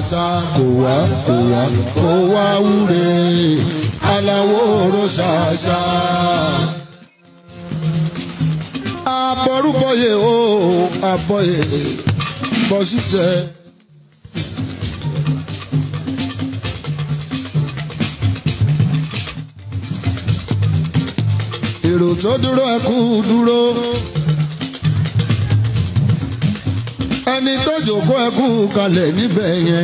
ta kò wá kò wá kò wá wúre aláwo oró ṣàṣà. abọ́rúbọ̀yè o abọ́yè bọ́ ṣiṣẹ́. èrò tó dúró ẹ kú dúró. ẹni tó jòkó ẹ kú kalẹ̀ níbẹ̀ yẹn.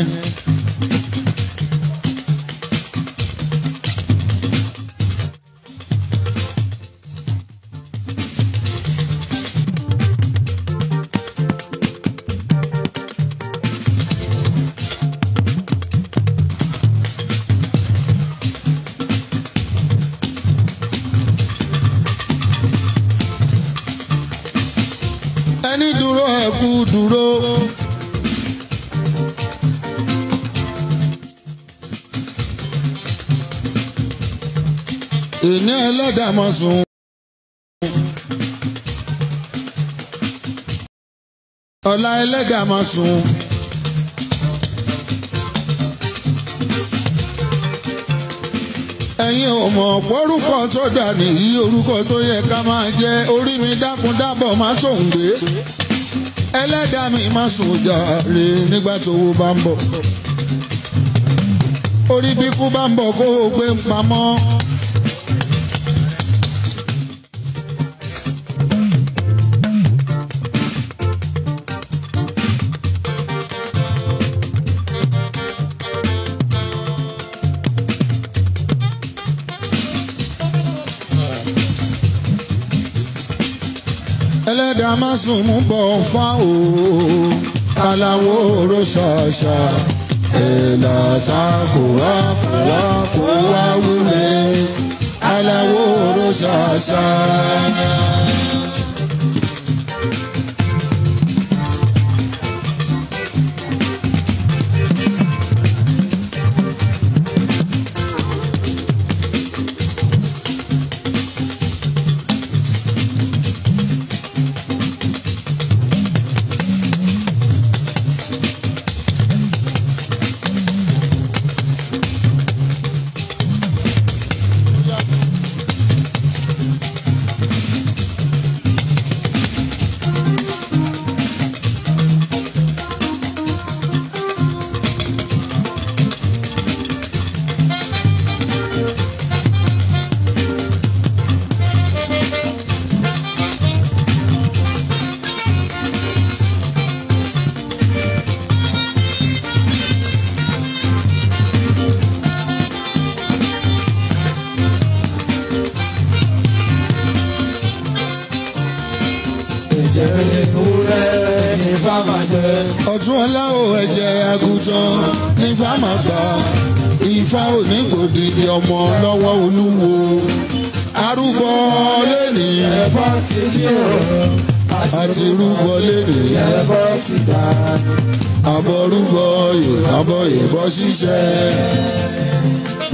ẹni dúró ẹ kú dúró. ìní ẹlẹ́dàá mọ̀ sùn. ọ̀la ẹlẹ́dàá mọ̀ sùn. ẹ̀yin ò mọ̀ pórúkọ tó dà nìyí orúkọ tó yẹ ká máa jẹ́ orí mi dákun dábọ̀ má sòǹgbé ẹlẹ́dàá mi má sùn jàre nígbà tó wo bá ń bọ̀ orí bí kú bá ń bọ̀ kó o gbé pamọ́. ẹlẹ́dàá má sùn mú bọ̀ fá o aláwo oró ṣàṣà ẹ̀là ta kò wá kò wá kò wá wúre aláwo oró ṣàṣà. Ẹ̀jẹ̀ ewúrẹ́ ní fáma jẹ. ọ̀tún ọlá o ẹ̀jẹ̀ àgùntàn ní fáma gbà ifá onígbòdìdì ọmọ lọ́wọ́ olúwo arúgbó lẹ́nì Ẹ̀bọ́ ti fi hàn. àti rúgbó lẹ́nì Ẹ̀bọ́ ti dà. àbọ̀rúgbó yè àbọ̀ ìbọ̀ ṣiṣẹ́.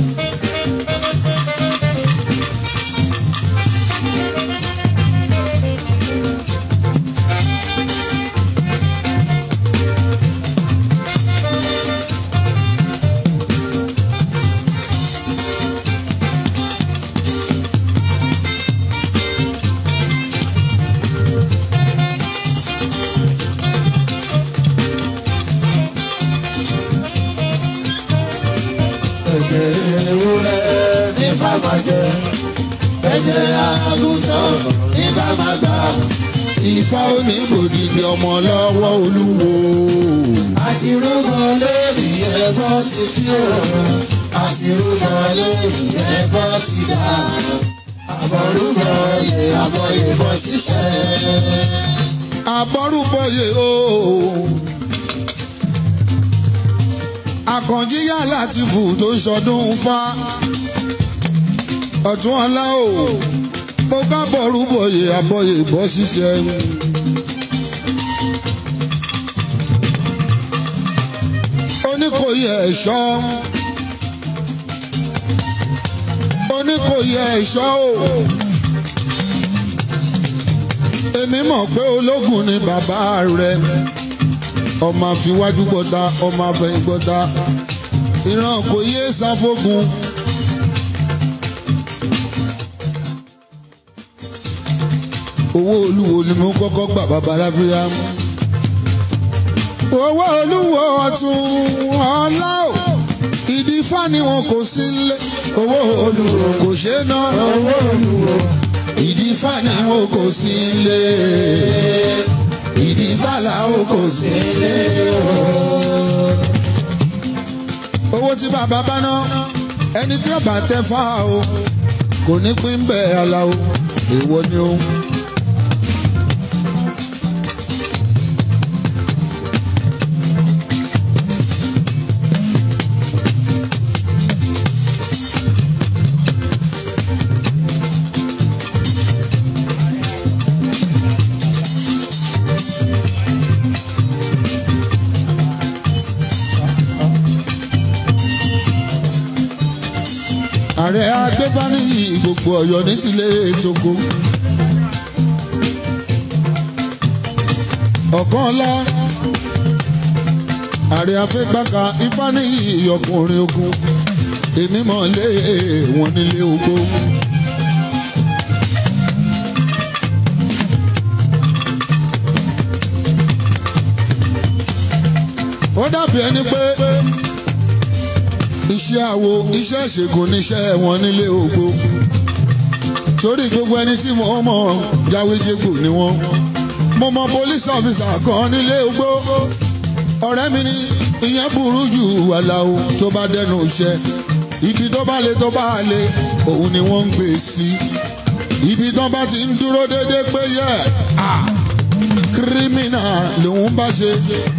Ẹ̀jẹ̀ ewúrẹ́ ní fáma jẹ. Ẹ̀jẹ̀ àgùntàn ní fáma gbà. ifá onígbòdìdì ọmọ lọ́wọ́ olúwo Àṣìrúbọ lórí ẹ̀bọ́ ti fi hàn. Àṣìrúbọ lórí ẹ̀bọ́ ti dà. Àbọ̀rúbọ yẹ àbọ̀ ìbọn ṣiṣẹ́. àbọ̀rúgbó yè o. àkànjí yá láti fù tó ń ṣọdún fá ọ̀tún ọlá o mo kábọ̀ rúbọ̀yè àbọ̀yè bọ́ ṣiṣẹ́. oníkòyí ẹ̀ṣọ́ oníkòyí ẹ̀ṣọ́ o èmi mọ̀ pé ológun ni bàbá rẹ̀ ọmọ àfiwájú gbọ́ta ọmọ àfẹ̀yìn gbọ́ta ìran kò yé sáfógun. owó olúwo ni mo kọ́kọ́ gbà bàbá ráfíà. owó olúwo ọ̀tún ọ̀la o ìdí fani wọn kò sí nílé owó olúwo kò ṣe é ná owó olúwo ìdí fani wọn kò sí nílé ìdí fàlà wọn kò sí nílé owó tí bàbá bá ná ẹni tí ó bá tẹ fá o kò ní pín bẹ́ẹ̀ aláwo èèwọ̀ ni ó. ààrẹ agbẹ́fánìyí gbogbo ọ̀yọ́ ní tilé ètòkó. ọ̀kan ńlá ààrẹ afẹ́gbàkà ifánìyí ọkùnrin ogun èmi mọ̀ lé wọn nílé ogbó. ó dàbí ẹni pé iṣẹ́ àwo iṣẹ́ ìṣègùn níṣẹ́ wọn nílé ògbó torí gbogbo ẹni tí mo mọ̀ jáwéjégbò ni wọ́n mo mọ police officer kan nílé ògbó ọ̀rẹ́ mi ní ìyẹn burú jù wàláwo tó bá dẹnu iṣẹ́ ibi tó bá le tó bá le òun ni wọ́n ń gbé sí ibi tó bá ti ń dúró déédéé pé yẹ kírímìnà lòun bá ṣe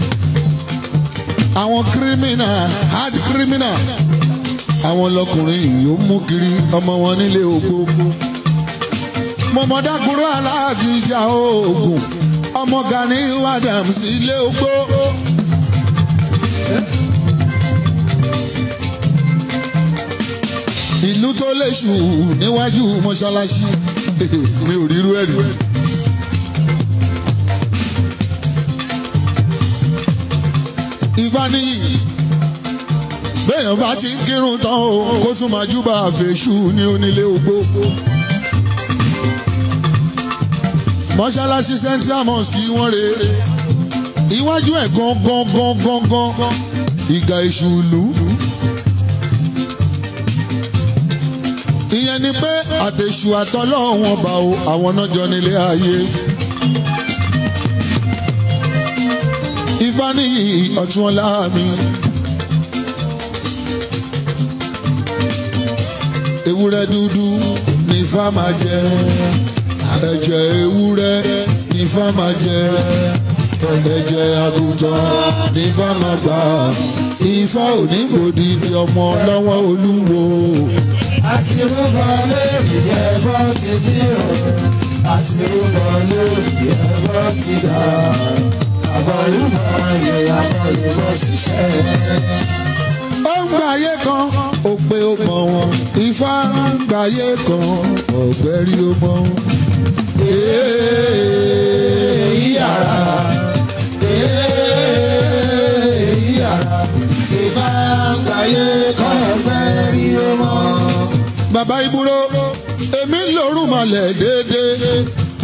àwọn kírímìnà hard kírímìnà àwọn lọkùnrin yóò mú kiri ọmọ wọn nílé ògbó mọmọdákúrò aláàjì ìjà oògùn ọmọ Gani Adams ilé ògbó. ìlú tó léṣù níwájú mọ́ṣáláṣí mi ò rírú ẹ̀ rí. ìfaniyi béèyàn bá ti ń kírun tán o kó tún máa júbà àfẹ́sù ní onílé ogbó. mọ́ṣáláṣí central mosque wọ́n rè é iwájú ẹ̀ gangan gangan gangan ìgà èṣù ìlú. ìyẹn ni pé àtẹ̀sù àtọ́lọ́wọ́n bá o àwọn náà jọ nílé ayé. ìfaniyi ọ̀tún ọ̀la mi. ewúrẹ́ dúdú ní ifá máa jẹ ẹ̀jẹ̀ ewúrẹ́ ní ifá máa jẹ ẹ̀jẹ̀ àgùntàn ní ifá máa gbà ifá ò ní gbòdì di ọmọ lọ́wọ́ olúwo. àti rúbọ lórí ẹbọ ti dí o àti rúbọ lórí ẹbọ ti dà àbọ̀rúbọ yẹ àbọ̀rúbọ ṣiṣẹ́. ó ń gbàyé kan òpè ó mọ̀ wọn ifá ń gbàyé kan ọ̀gbẹ́rí ó mọ̀ wọn. èyí yàrá èyí yàrá ìfà gbàyé kan ọgbẹ́ rí o mọ́. bàbá ìbúrò èmi ń lòrùn malẹ̀ déédéé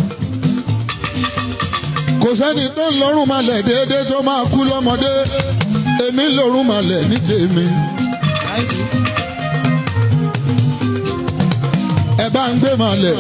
kò sẹ́ni tó ń lòrùn malẹ̀ déédéé tó máa kú lọ́mọdé èmi ń lòrùn malẹ̀ ní tèmi. ẹ bá ń gbé malẹ̀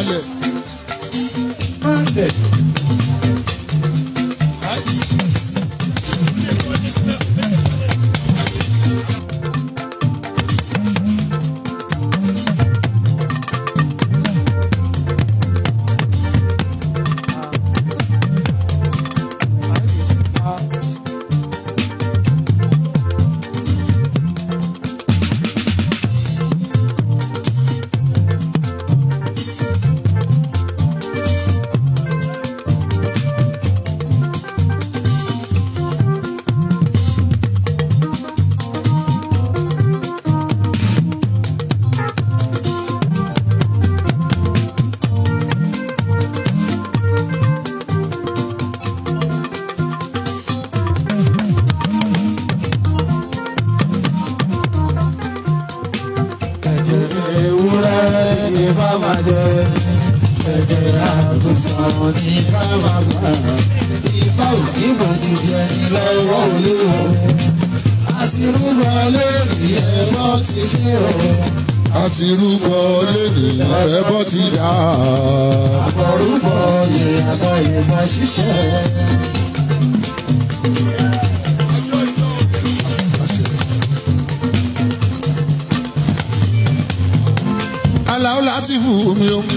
bá máa jẹ ẹ̀jẹ̀ àgùntàn ní bá máa gbà ìfá òní gbòdìdì ẹni lọ́wọ́ olúwo àti rúbọ lórí ẹ̀bọ́ ti dé o àti rúbọ lẹ́nìyàn ẹbọ ti dà. àbọ̀rúbọ yẹ àgbà ìbọn ṣiṣẹ́. aláwọ̀ láti fún mi o.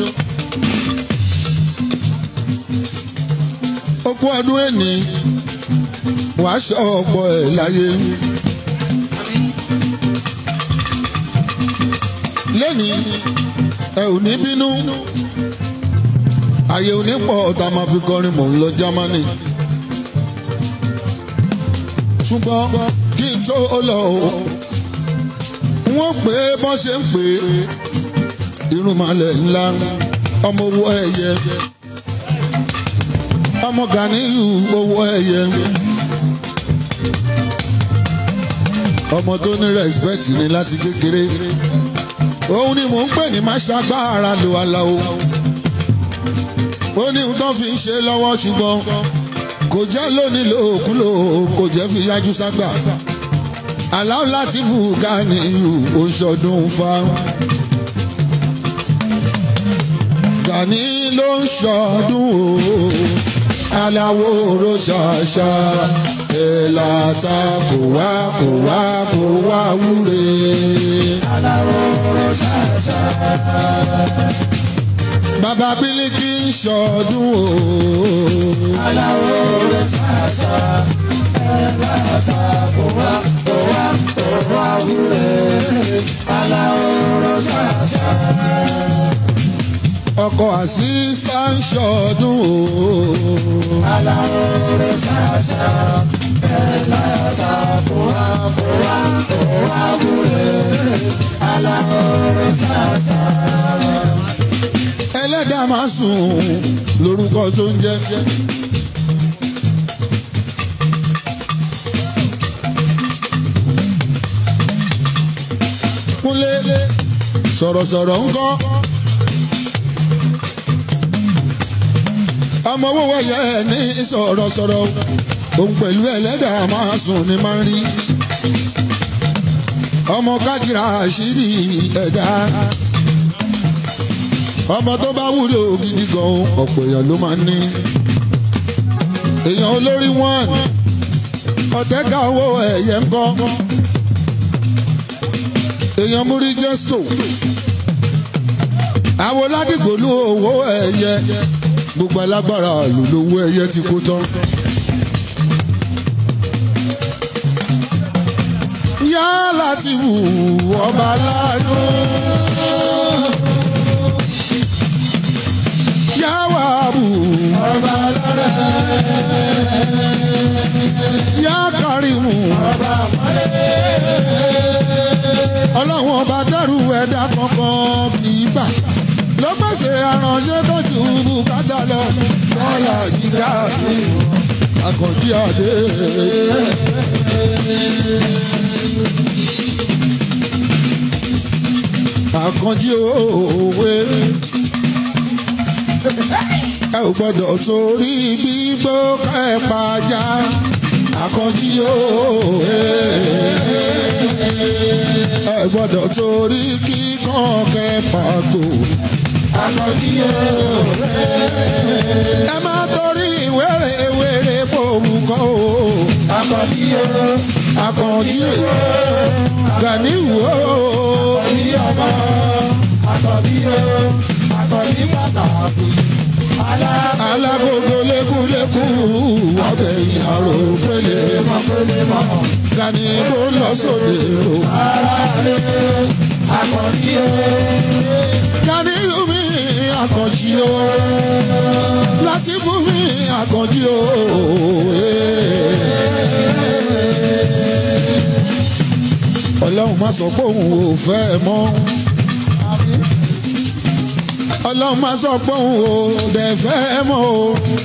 okú ọdún ẹni wàá ṣọ ọ̀pọ̀ ẹ̀ láyé. lẹ́ni ẹ ò ní bínú àyè ò ní pọ̀ ọ̀tá máa fi kọrin mò ń lọ Jámánì. ṣùgbọ́n kí n tó lọ o wọ́n pè é bọ́n ṣe ń pè é irúnmalẹ̀ ńlá ọmọ owó ẹyẹ ọmọ Ganiyu owó ẹyẹ ọmọ tó ní respect ní láti kékeré òun ni mò ń pè ní má ṣàgbára lò aláwo ó ní ohun tó fi ń ṣe lọ́wọ́ ṣùgbọ́n kò jẹ́ lónìí lòókùlò kò jẹ́ fi yájú ságbà aláwọ̀ láti fù Ganiyu oṣọdún fáwọn. Gani ló ń ṣọdún o aláwo ro ṣàṣà ẹ̀là ta kò wá kò wá kò wá wúre. aláwo ṣàṣà. Bàbá Bílíkì ń ṣọdún o. aláwo ṣàṣà. ẹ̀là ta kò wá kò wá kò wá wúre. aláwo ṣàṣà. Ọkọ̀ àṣìṣà ń ṣọdún o. aláwo ṣàṣà. ẹ̀là ta kò wá kò wá kò wá wúre. aláwo ṣàṣà. Ẹlẹ́dàá máa sùn lórúkọ tó ń jẹ́. Kúnlé sọ̀rọ̀sọ̀rọ̀ ń kọ́. ọmọ owó wẹ̀yẹ ní sọ̀rọ̀sọ̀rọ̀ òun pẹ̀lú ẹlẹ́dàá máa sùn ní máa ń rí. ọmọ kájìrà àṣírí ẹ̀dá. ọmọ tó bá wúlò gidi gan ọ̀pọ̀ èèyàn ló máa ń ní. èèyàn olórí wọn ọ̀tẹ́gà owó ẹ̀yẹ ń kọ́. èèyàn múrí jẹ́stò. àwọn ládìgbòlú owó ẹ̀yẹ gbogbo alágbára lòlówó ẹyẹ ti kó tán. yá láti wù ọba láàánú. yá wà bù ọba lọ́rẹ́. yá kárìmù. ọba mọ́lẹ́. ọlọ́run ọba dẹ́rù ẹ̀dá kankan kì í bà ló pèsè aránṣẹ́ tó ju bùkátà lọ. bọ́lá gíga sí àkànjí àdé. àkànjí òwe. ẹ ò gbọ́dọ̀ torí gbígbó kẹ́ẹ̀pá já. àkànjí òwe. ẹ gbọ́dọ̀ torí kíkan kẹ́ẹ̀pá tó Akọ̀díyẹ ẹ má torí wéré wéré fòmùkọ́ o. akọ̀díyẹ Àkànjí Ganiyu o. ní ọmọ akọ̀díyẹ akọ̀dí pàtàkì Alágogo lékúlékú ọbẹ̀ ìyàrá pélé. alákọ̀ọ́lẹ̀ mọ̀ Gani bó lọ sóde o. ara rẹ̀ akọ̀díyẹ Ganiyu mi Àkànjí o. Láti fún mi Àkànjí o. Ọlọ́run má sọ pé òun ò fẹ́ ẹ mọ́. Ọlọ́run má sọ pé òun ò dẹ̀ fẹ́ ẹ mọ́ o.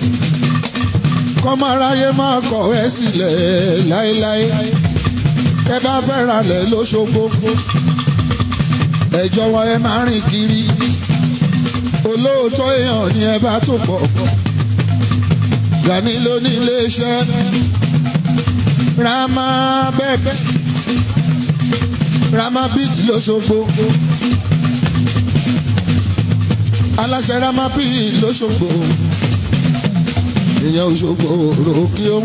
Kọ́mọ aráyé máa kọ̀ ẹ́ sílẹ̀ láéláé. Ẹ bá fẹ́ ralẹ̀ lóṣogbo. Ẹ jọ̀wọ́ ẹ máa rìn kiri. olóòótọ́ èèyàn ni ẹ bá tó pọ̀ Gani ló ní iléeṣẹ́ Rama bẹ́ẹ̀ Rama beat lóṣogbo aláṣẹ Rama beat lóṣogbo ìyẹn Òṣogbo ròkì ó.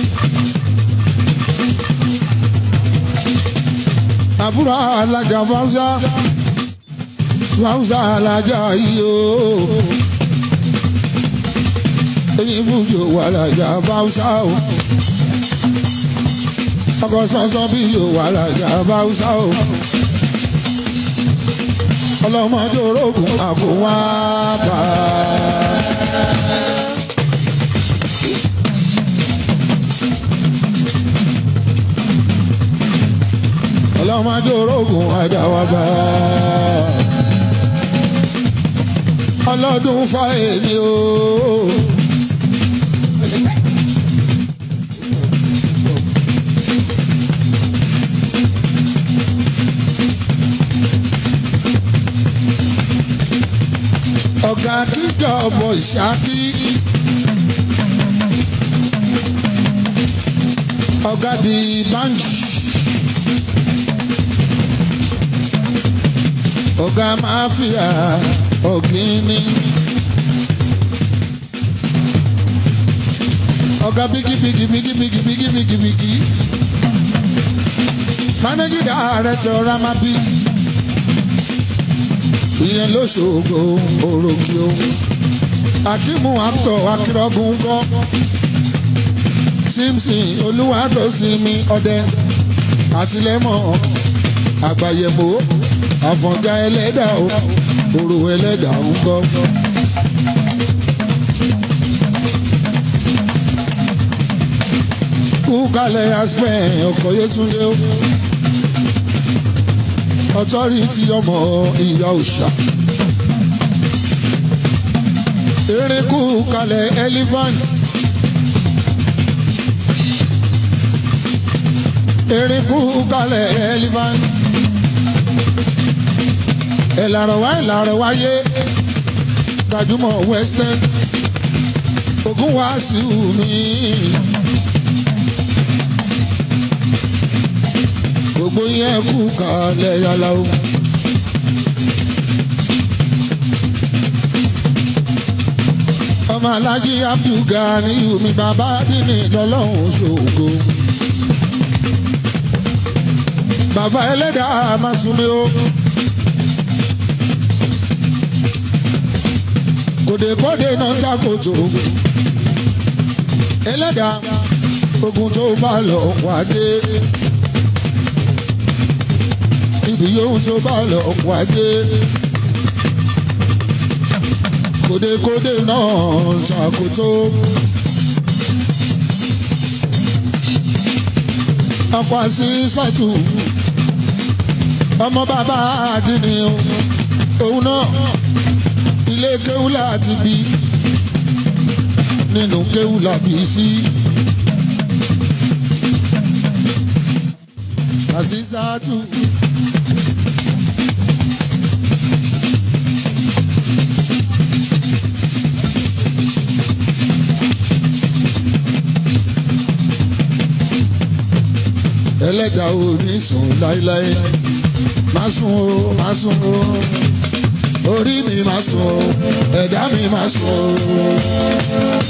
àbúrò alájà fáwùsà fáwùsà alájà yìí o èyí fújò wà lájà fáwùsà o ọkọ sọsọ bí yóò wà lájà fáwùsà o ọlọmọdé orógùn àkówá bá ọlọmọdé orógùn àdáwàbá ọlọ́dún fáyẹ̀lì o. ọ̀gá kíjọ ọ̀bọ̀ ṣáàkì. ọ̀gá di báńkì. ọ̀gá máfíà ọ̀gíní. ọ̀gá bíkí bíkí bíkí bíkí bíkí bíkí bíkí. managing director Ramabi ìyẹn lóṣogbo òròkì o akimu actor akérògùn kọ simpson olúwadọ́sími ọdẹ àtìlẹ́mọ̀ àgbàyẹ̀mọ́ àfọ̀njá ẹlẹ́dà o òrò ẹlẹ́dà ń kọ́. kú kalẹ̀ aspen ọkọ̀ yẹtúndé o ọtọ́rìtì ọmọ ìyá òòṣà. erékù kalẹ̀ elephant. erékù kalẹ̀ elephant. ẹ̀làrọ̀ wá ẹ̀làrọ̀ wáyé gbajúmọ̀ western ogun wàásù mi. gbogbo yẹn kú kalẹ̀ yàrá o. ọmọ alájí abdulgani mi bàbá dínì lọ́lọ́run ṣògo. bàbá ẹlẹ́dàá máa sunmi o. kòdèkòdè náà ń takòtò. ẹlẹ́dàá ogun tó bá lọ wá dé ibi yóò tó bá lọ wáyé. Kòdekòde náà ṣàkóso. Ọ̀pọ̀ sí sọ́tù. Ọmọ bàbá àdínní òun náà ilé kéwú láti bí nínú kéwú làbí sí. Àṣìṣàtù. ẹlẹ́dàá ò ní sùn láéláé má sùn o má sùn o orí mi má sùn o ẹ̀dá mi má sùn o.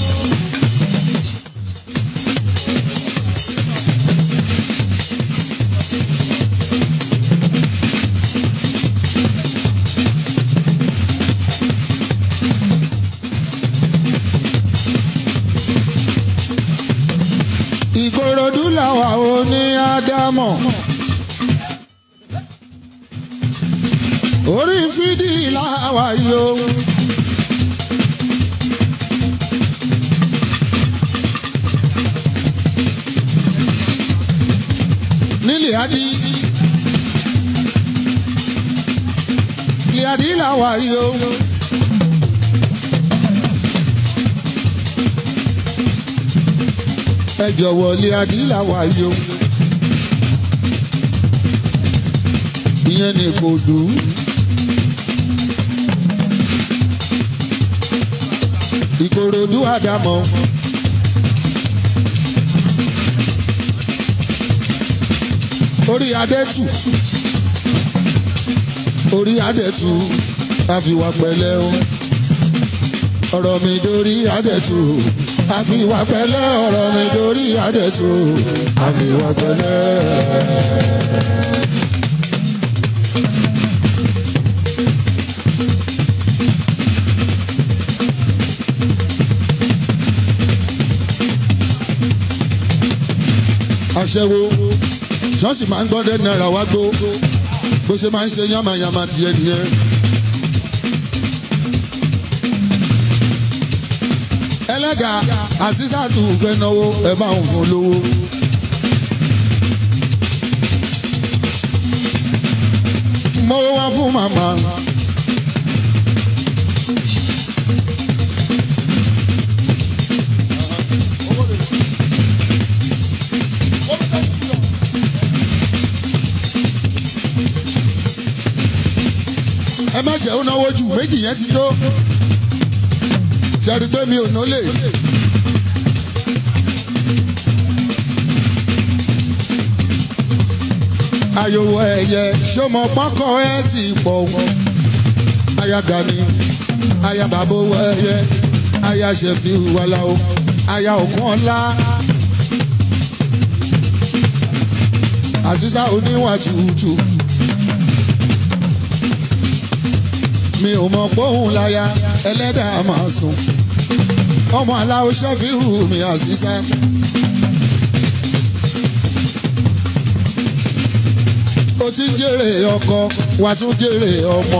ìkòròdú làwà ò ní ádámọ̀. orí fídì làwà yó. nílẹ̀ adí. ilẹ̀ adí làwà yó. ẹ jọ̀wọ́ lé adílà wáyé o. ìyẹn ni kò dùn. ìkòròdú àdàmọ́. orí adẹ́tù orí adẹ́tù àfiwà pẹ̀lẹ́ o ọ̀rọ̀ mi dórí adẹ́tù àfiwà pẹ̀lẹ́ ọ̀rọ̀ mi dórí adẹ́tù àfiwà pẹ̀lẹ́. aṣẹ́wó ṣọ́ọ̀ṣì máa ń gbọ́dẹ̀ náírà wá gbó bó ṣe máa ń ṣe yánmayànmá tiẹ̀ nìyẹn. ẹlẹ́gà àṣìṣàtù fẹ́ náwó ẹ bá ń fún lówó. mo wá fún màmá. ẹ má jẹ́ ó náwó jù méjì yẹn ti tó ṣẹ́rí pé mi ò nólè. àyòwò ẹ̀yẹ ṣọmọ pákó ẹ ti pọ̀ wọ́n. aya Gani aya bàbá owó ẹ̀yẹ aya ṣẹ̀fì wàláwo aya òkun ọ̀la. àtisá oníwà tútù. mi ò mọ̀ póhùn láya ẹlẹ́dàá máa sùn ọmọ aláwo ṣẹ́fíhù mi àṣìṣe. o ti ń jèrè ọkọ wà tún jèrè ọmọ.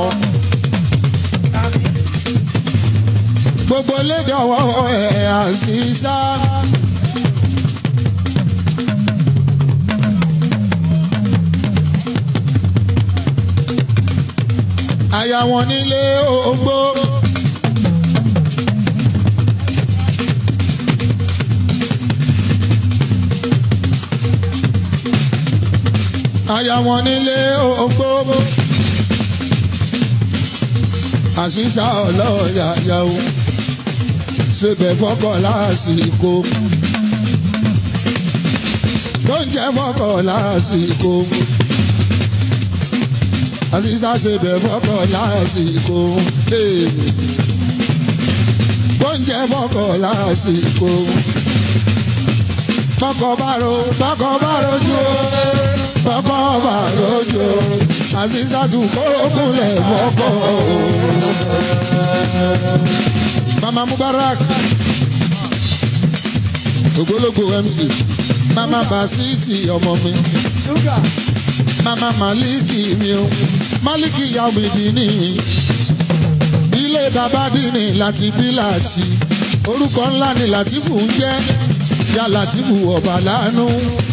gbogbo lédè ọwọ́ ẹ̀ àṣìṣe. aya wọn nílé ògbó. aya wọn nílé ògbó. àṣìṣà ọlọ́ọ̀yàyà o ṣèbẹ̀ fọ́kọ̀ lásìkò. lóúnjẹ fọ́kọ̀ lásìkò àṣìṣà ṣe bẹ̀ fọ́kọ̀ lásìkò. Bóúnjẹ fọ́kọ̀ lásìkò. Fọ́kọ̀ bá ro fọ́kọ̀ bá rojú o. Fọ́kọ̀ bá rojú o. Àṣìṣà tún kórókùnlẹ̀ fọ́kọ̀ o. Mama Mubarak. Ògbólógbò MC. Mama Basiti ọmọ mi. Sugar. Mama Maliki mi o, Maliki ya òbíbi ní. Ilé bàbá dìní láti bí láti. Orúkọ ńlá ni Làtífù ń jẹ́. Ya Làtífù ọ̀bà lánú.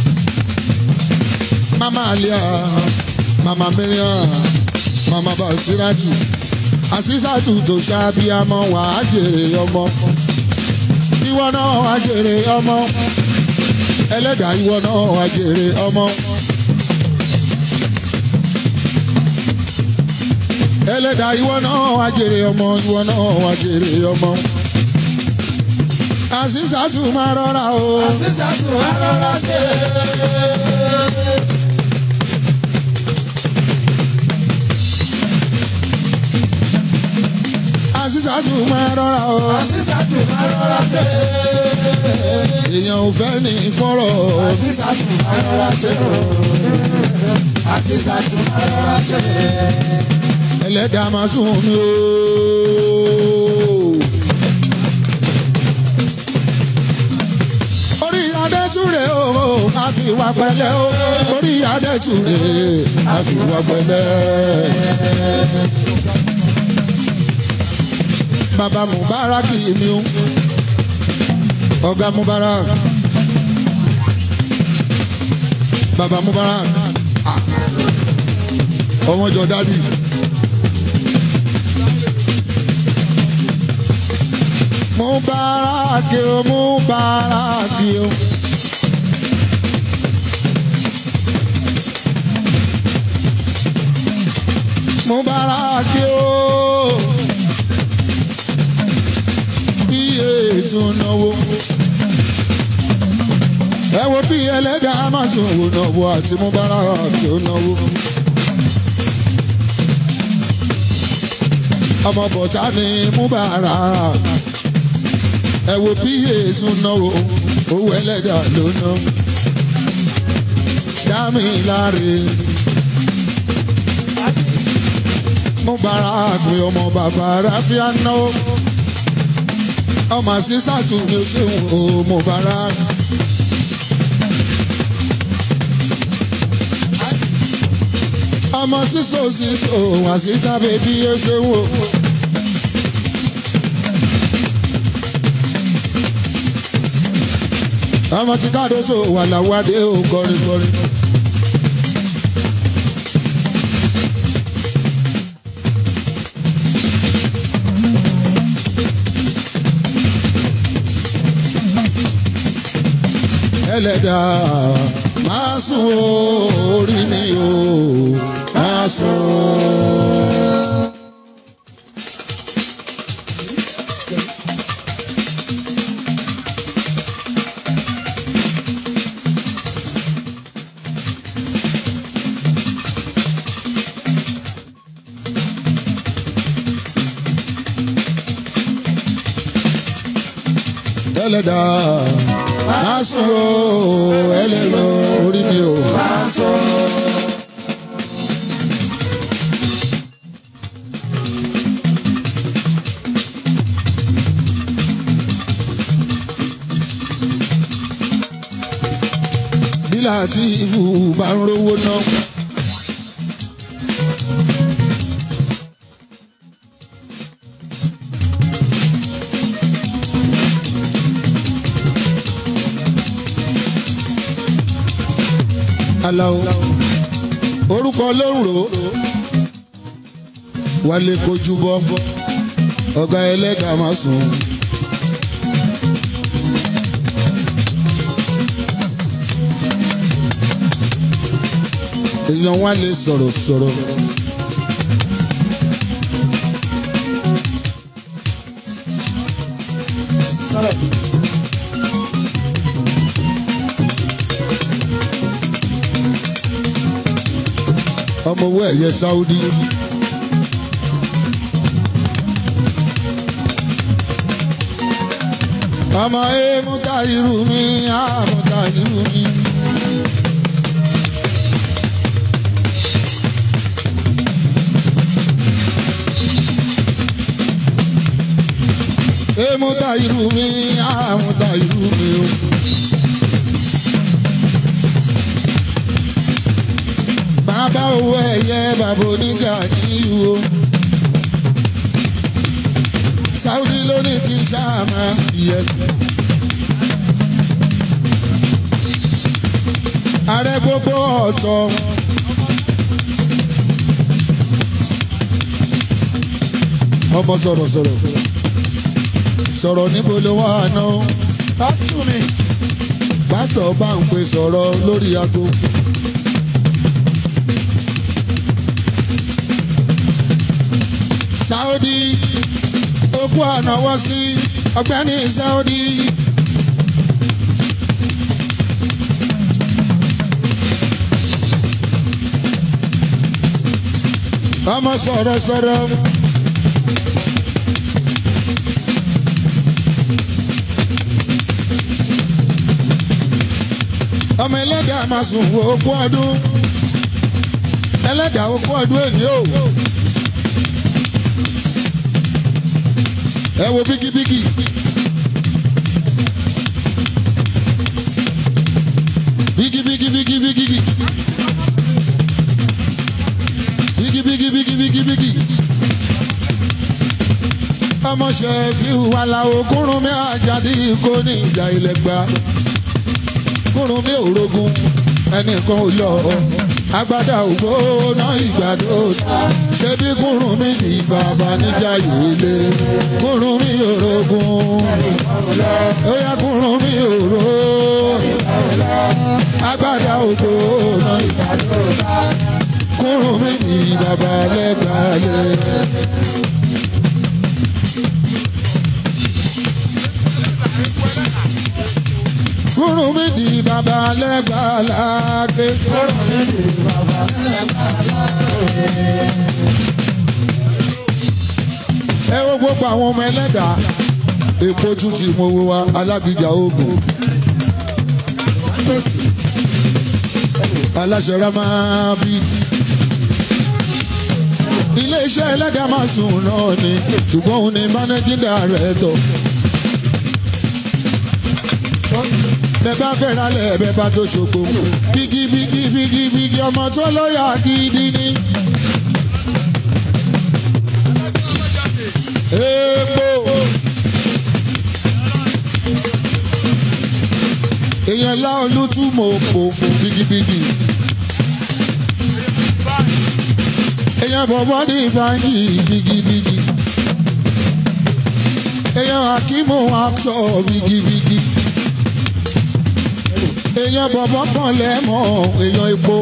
Mama Alia, Mama Miriam, Mama Basiratu. Àṣìṣàtù tó ṣàbíamọ wà á jèrè ọmọ. Ìwọ náà wà á jèrè ọmọ. Ẹlẹ́dàá ìwọ náà wà á jèrè ọmọ. ẹlẹ́dà ìwọ náà wá jèrè ọmọ ìwọ náà wá jèrè ọmọ. àṣìṣàtù máa rọra o. Àṣìṣàtù máa rọra ṣe. àṣìṣàtù máa rọra o. Àṣìṣàtù máa rọra ṣe. èèyàn ò fẹ́ ní fọ́rọ̀. Àṣìṣàtù máa rọra ṣe. Àṣìṣàtù máa rọra ṣe. ẹlẹ́dà máa sùn mí o. orí adẹ́túrẹ́ o àfiwà pẹ̀lẹ́ o orí adẹ́túrẹ́ àfiwà pẹ̀lẹ́. bàbá Mubarak mi o ọ̀gá Mubarak bàbá Mubarak ọmọ jọ dádì. Mubarak o Mubarak o. Mubarak o. Iye tún náwó. ẹ wo bí ẹlẹ́dàá máa tún wò náwó àti Mubarak tó náwó. ọmọ bọ̀tá ni Mubarak ẹ wo bí tún náwó owó ẹlẹ́dàá ló ná. dámì láre. Mubarak ni ọmọ bàbá ráfíà náwó ọmọ sísàtù ni ó ṣe wò Mubarak. ọmọ sísò sísò àṣìṣà bèbí ó ṣe wò. ọmọ tí káàdóso wà láwádé ó kọrin kọrin. ẹlẹ́dàá máa sùn ó, orí mi o máa sùn. ẹlẹ́dàá máa sùn ó, ẹlẹ́dàá orí mi o máa sùn. bílà tí ìfù bá ń rówó ná. Alao orúkọ ló ń rò ó wálé kojú bọ́ ọ̀gá ẹlẹ́dàá máa sùn. èèyàn wá lè sọ̀rọ̀ sọ̀rọ̀. ọmọ owó ẹ̀yẹ Saudi. ọmọ ẹ̀ mú ká irú mi á mú ká irú mi. Emuta irú mi, àmúta irú mi o. Bàbá owó ẹ̀yẹ bàbá onígà nílùú o. Sáúdí ló ní kí n ṣáà máa yẹ. Ààrẹ gbogbo ọ̀tọ̀. Ọmọ sọ̀rọ̀ sọ̀rọ̀ sọ̀rọ̀ níbo ló wà náà. Bátúmi. pásítọ̀ bá ń pè sọ̀rọ̀ lórí aago. Saudi okú ànáwọ́ sí ọ̀gbẹ́ni Saudi. ọmọ sọ̀rọ̀ sọ̀rọ̀. ọmọ ẹlẹ́dàá máa sùn wo okú ọdún ẹlẹ́dàá okú ọdún èní o. ẹ wo bíkíbíkì. bíkíbíkí bíkíbíkí. bíkíbíkí bíkíbíkí bíkí. ọmọ ṣe fi wà láwo kúrún mi àjàdí kò ní ìjà ilẹ̀ gbà kúrún mi ò rogun ẹnìkan ò lọ agbada ògbóná ìgbàdo ṣé bí kúrún mi ní bàbá níjà yìí kúrún mi ò rogun ó yá kúrún mi ò ro agbada ògbóná ìgbàdo kúrún mi ní bàbá lẹ́gbàálẹ̀. kóró mi di bàbá lẹ́gbàá lágbé. Kóró mi di bàbá lẹ́gbàá lágbé. ẹ wo gbogbo àwọn ọmọ ẹlẹ́dàá èpo tún ti mọ owó wa alágbèjà oògùn aláṣẹ ramabid iléeṣẹ́ ẹlẹ́dàá máa sùn náà ni ṣùgbọ́n òun ni managing director bẹ́ẹ̀ bá fẹ́ rálẹ̀ bẹ́ẹ̀ bá tó ṣògbó bígí bígí bígí bígí ọmọ tó lọ́yà gidi ni. epo èèyàn lá olútúmọ̀ òpó bigibigi èèyàn bọ̀bọ̀ ní ìbànjí bigibigi èèyàn akímọ̀ aṣọ bigibigi èèyàn bọ̀bọ̀ kan lẹ́mọ̀ èèyàn epo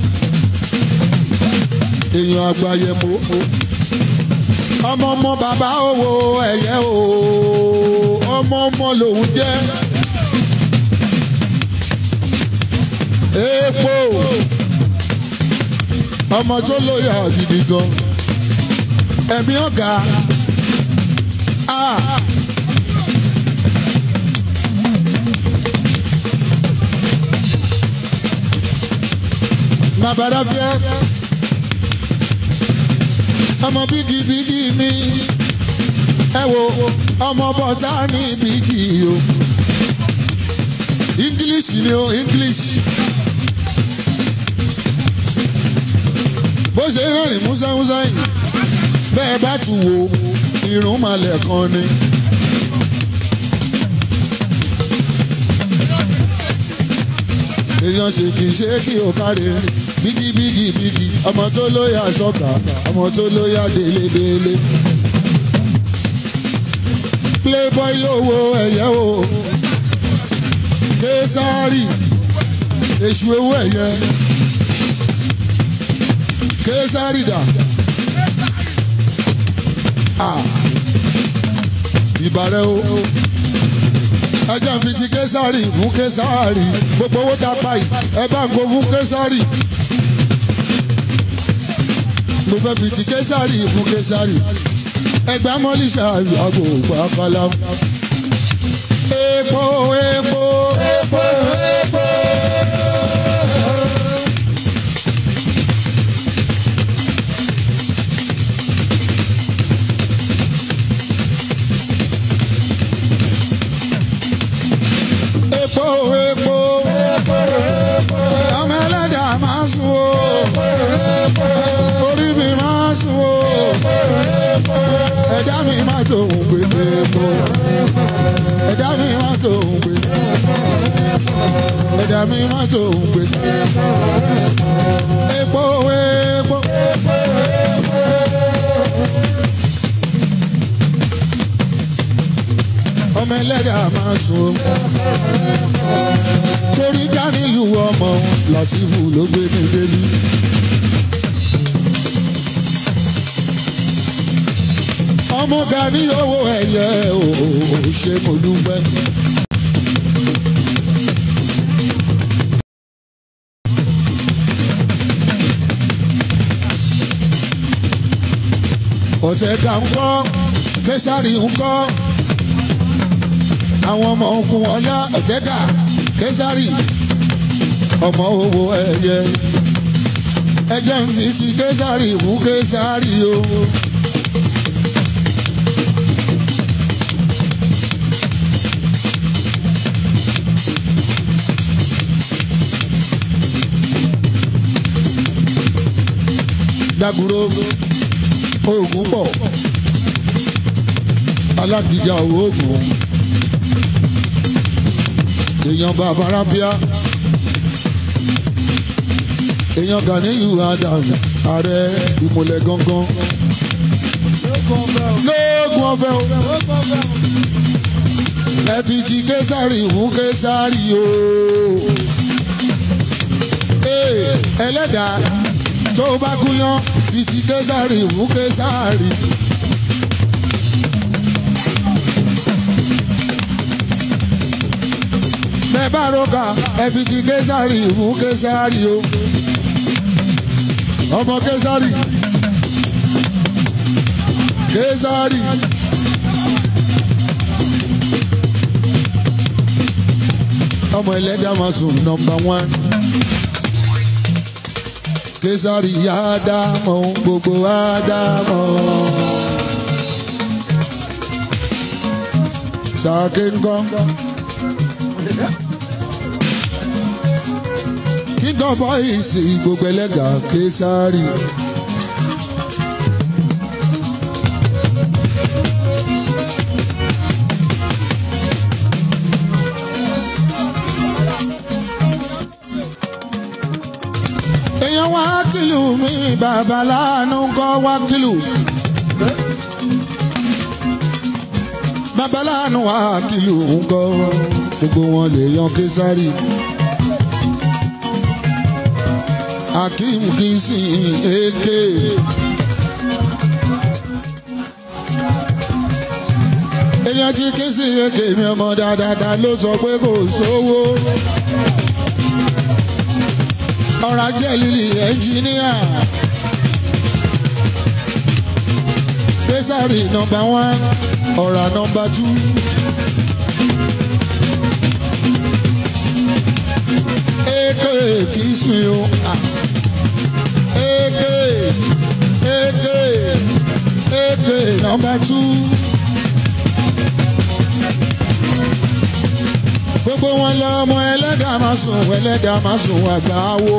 èèyàn àgbáyẹ̀mọ́ ọmọ ọmọ bàbá owó ẹ̀yẹ o ọmọ ọmọ lòun jẹ́ epo ọmọ tó lóyà gidi gan ẹ̀mí ọ̀gá bàbá fẹ́ ọmọ bígibígi mi ẹ wo ọmọ bọ́tà ní bígì o english ni o english bó ṣe rẹ́rìn músẹ́músẹ́ yìí bẹ́ẹ̀ bá tún wo irun malẹ̀ kan ni. èèyàn ṣe kì í ṣe kí o káre bígí bígí bígí ọmọ tó lóyà sọ́kà ọmọ tó lóyà délédélé. playboy owó ẹ̀yẹ́ o késàárì èṣù owó ẹ̀yẹ késàárì dà. ìbàrẹ̀ o ẹjẹ́ fi ti késàrì fún késàrì gbogbo owó tá a pa yìí ẹ bá ń go fún késàrì mo fẹ́ fi ti késàrì fún késàrì ẹgbẹ́ mọ́lísà àgbo pàkàlà epo epo epo epo. epo epo ọmọ ẹlẹ́dà máa sùn o orí mi máa sùn o ẹ̀dá mi máa tó ń gbé epo ẹ̀dá mi máa tó ń gbé ẹ̀dá mi máa tó ń gbé epo epo. ọmọ ẹlẹ́dà máa sùn torí káníyù ọmọ látìfù ló gbé mi délé. ọmọ gani owó ẹ̀yẹ ò ṣe mo dúpẹ́. ọ̀tẹ̀gà ń kọ́ kẹsàrì ń kọ́ àwọn ọmọ ogun ọlá ọ̀tẹ́gà kẹsàrì ọmọ owó ẹ̀yẹ ẹjẹ́ ń fi ti kẹsàrì mú kẹsàrì o. dàgúrò oògùn pọ̀ alákìjà oògùn èèyàn bàbá rábíà èèyàn Ganiyu Adams ààrẹ ìmùlẹ̀ gangan lóògùn ọ̀fẹ́ o ẹ fi ti késàrì fún késàrì o ẹlẹ́dàá tó bá kúyán fi ti késàrì fún késàrì. bẹ́ẹ̀ bẹ́ẹ̀ bá roka ẹ fi ti késàrì fún késàrì o ọmọ késàrì késàrì. ọmọ ẹlẹ́dàá máa sùn nọmba wán. késàrì ádámọ̀ gbogbo ádámọ̀. sàkè ńkọ́. kíkọ́ bọ́ìsì gbogbo ẹlẹ́gà késàrì. èèyàn wá kìlù mi bàbá láàánú kọ́ wá kìlù. bàbá láàánú wá kìlù ńkọ́ gbogbo wọn lè yan késàrì. akeem kìsìn èké. èèyàn tí kìsìn èké mi ọmọ dáadáa ló sọ pé kò sówó ọ̀rọ̀ ajé lílì ẹnjìníà. Késàrì nọmba wán ọ̀rọ̀ nọmba tú. Eke kiss me o. Eke eke eke nọmba tú. gbogbo wọn lọ ọmọ ẹlẹ́dàá máa sùn ẹlẹ́dàá máa sùn àgbà wo.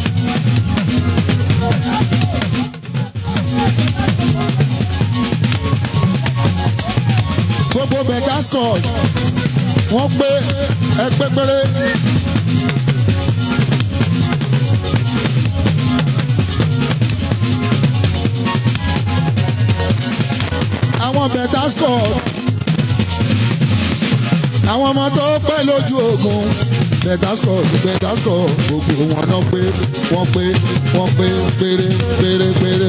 gbogbo bẹ̀tà scott wọ́n pé ẹgbẹ́ péré. àwọn bẹ̀tà scott àwọn ọmọ tó pẹ́ lójú ogun bẹ̀tàsọ̀ bẹ̀tàsọ̀ gbogbo wọn náà pé wọ́n pé wọ́n pé péré péré péré.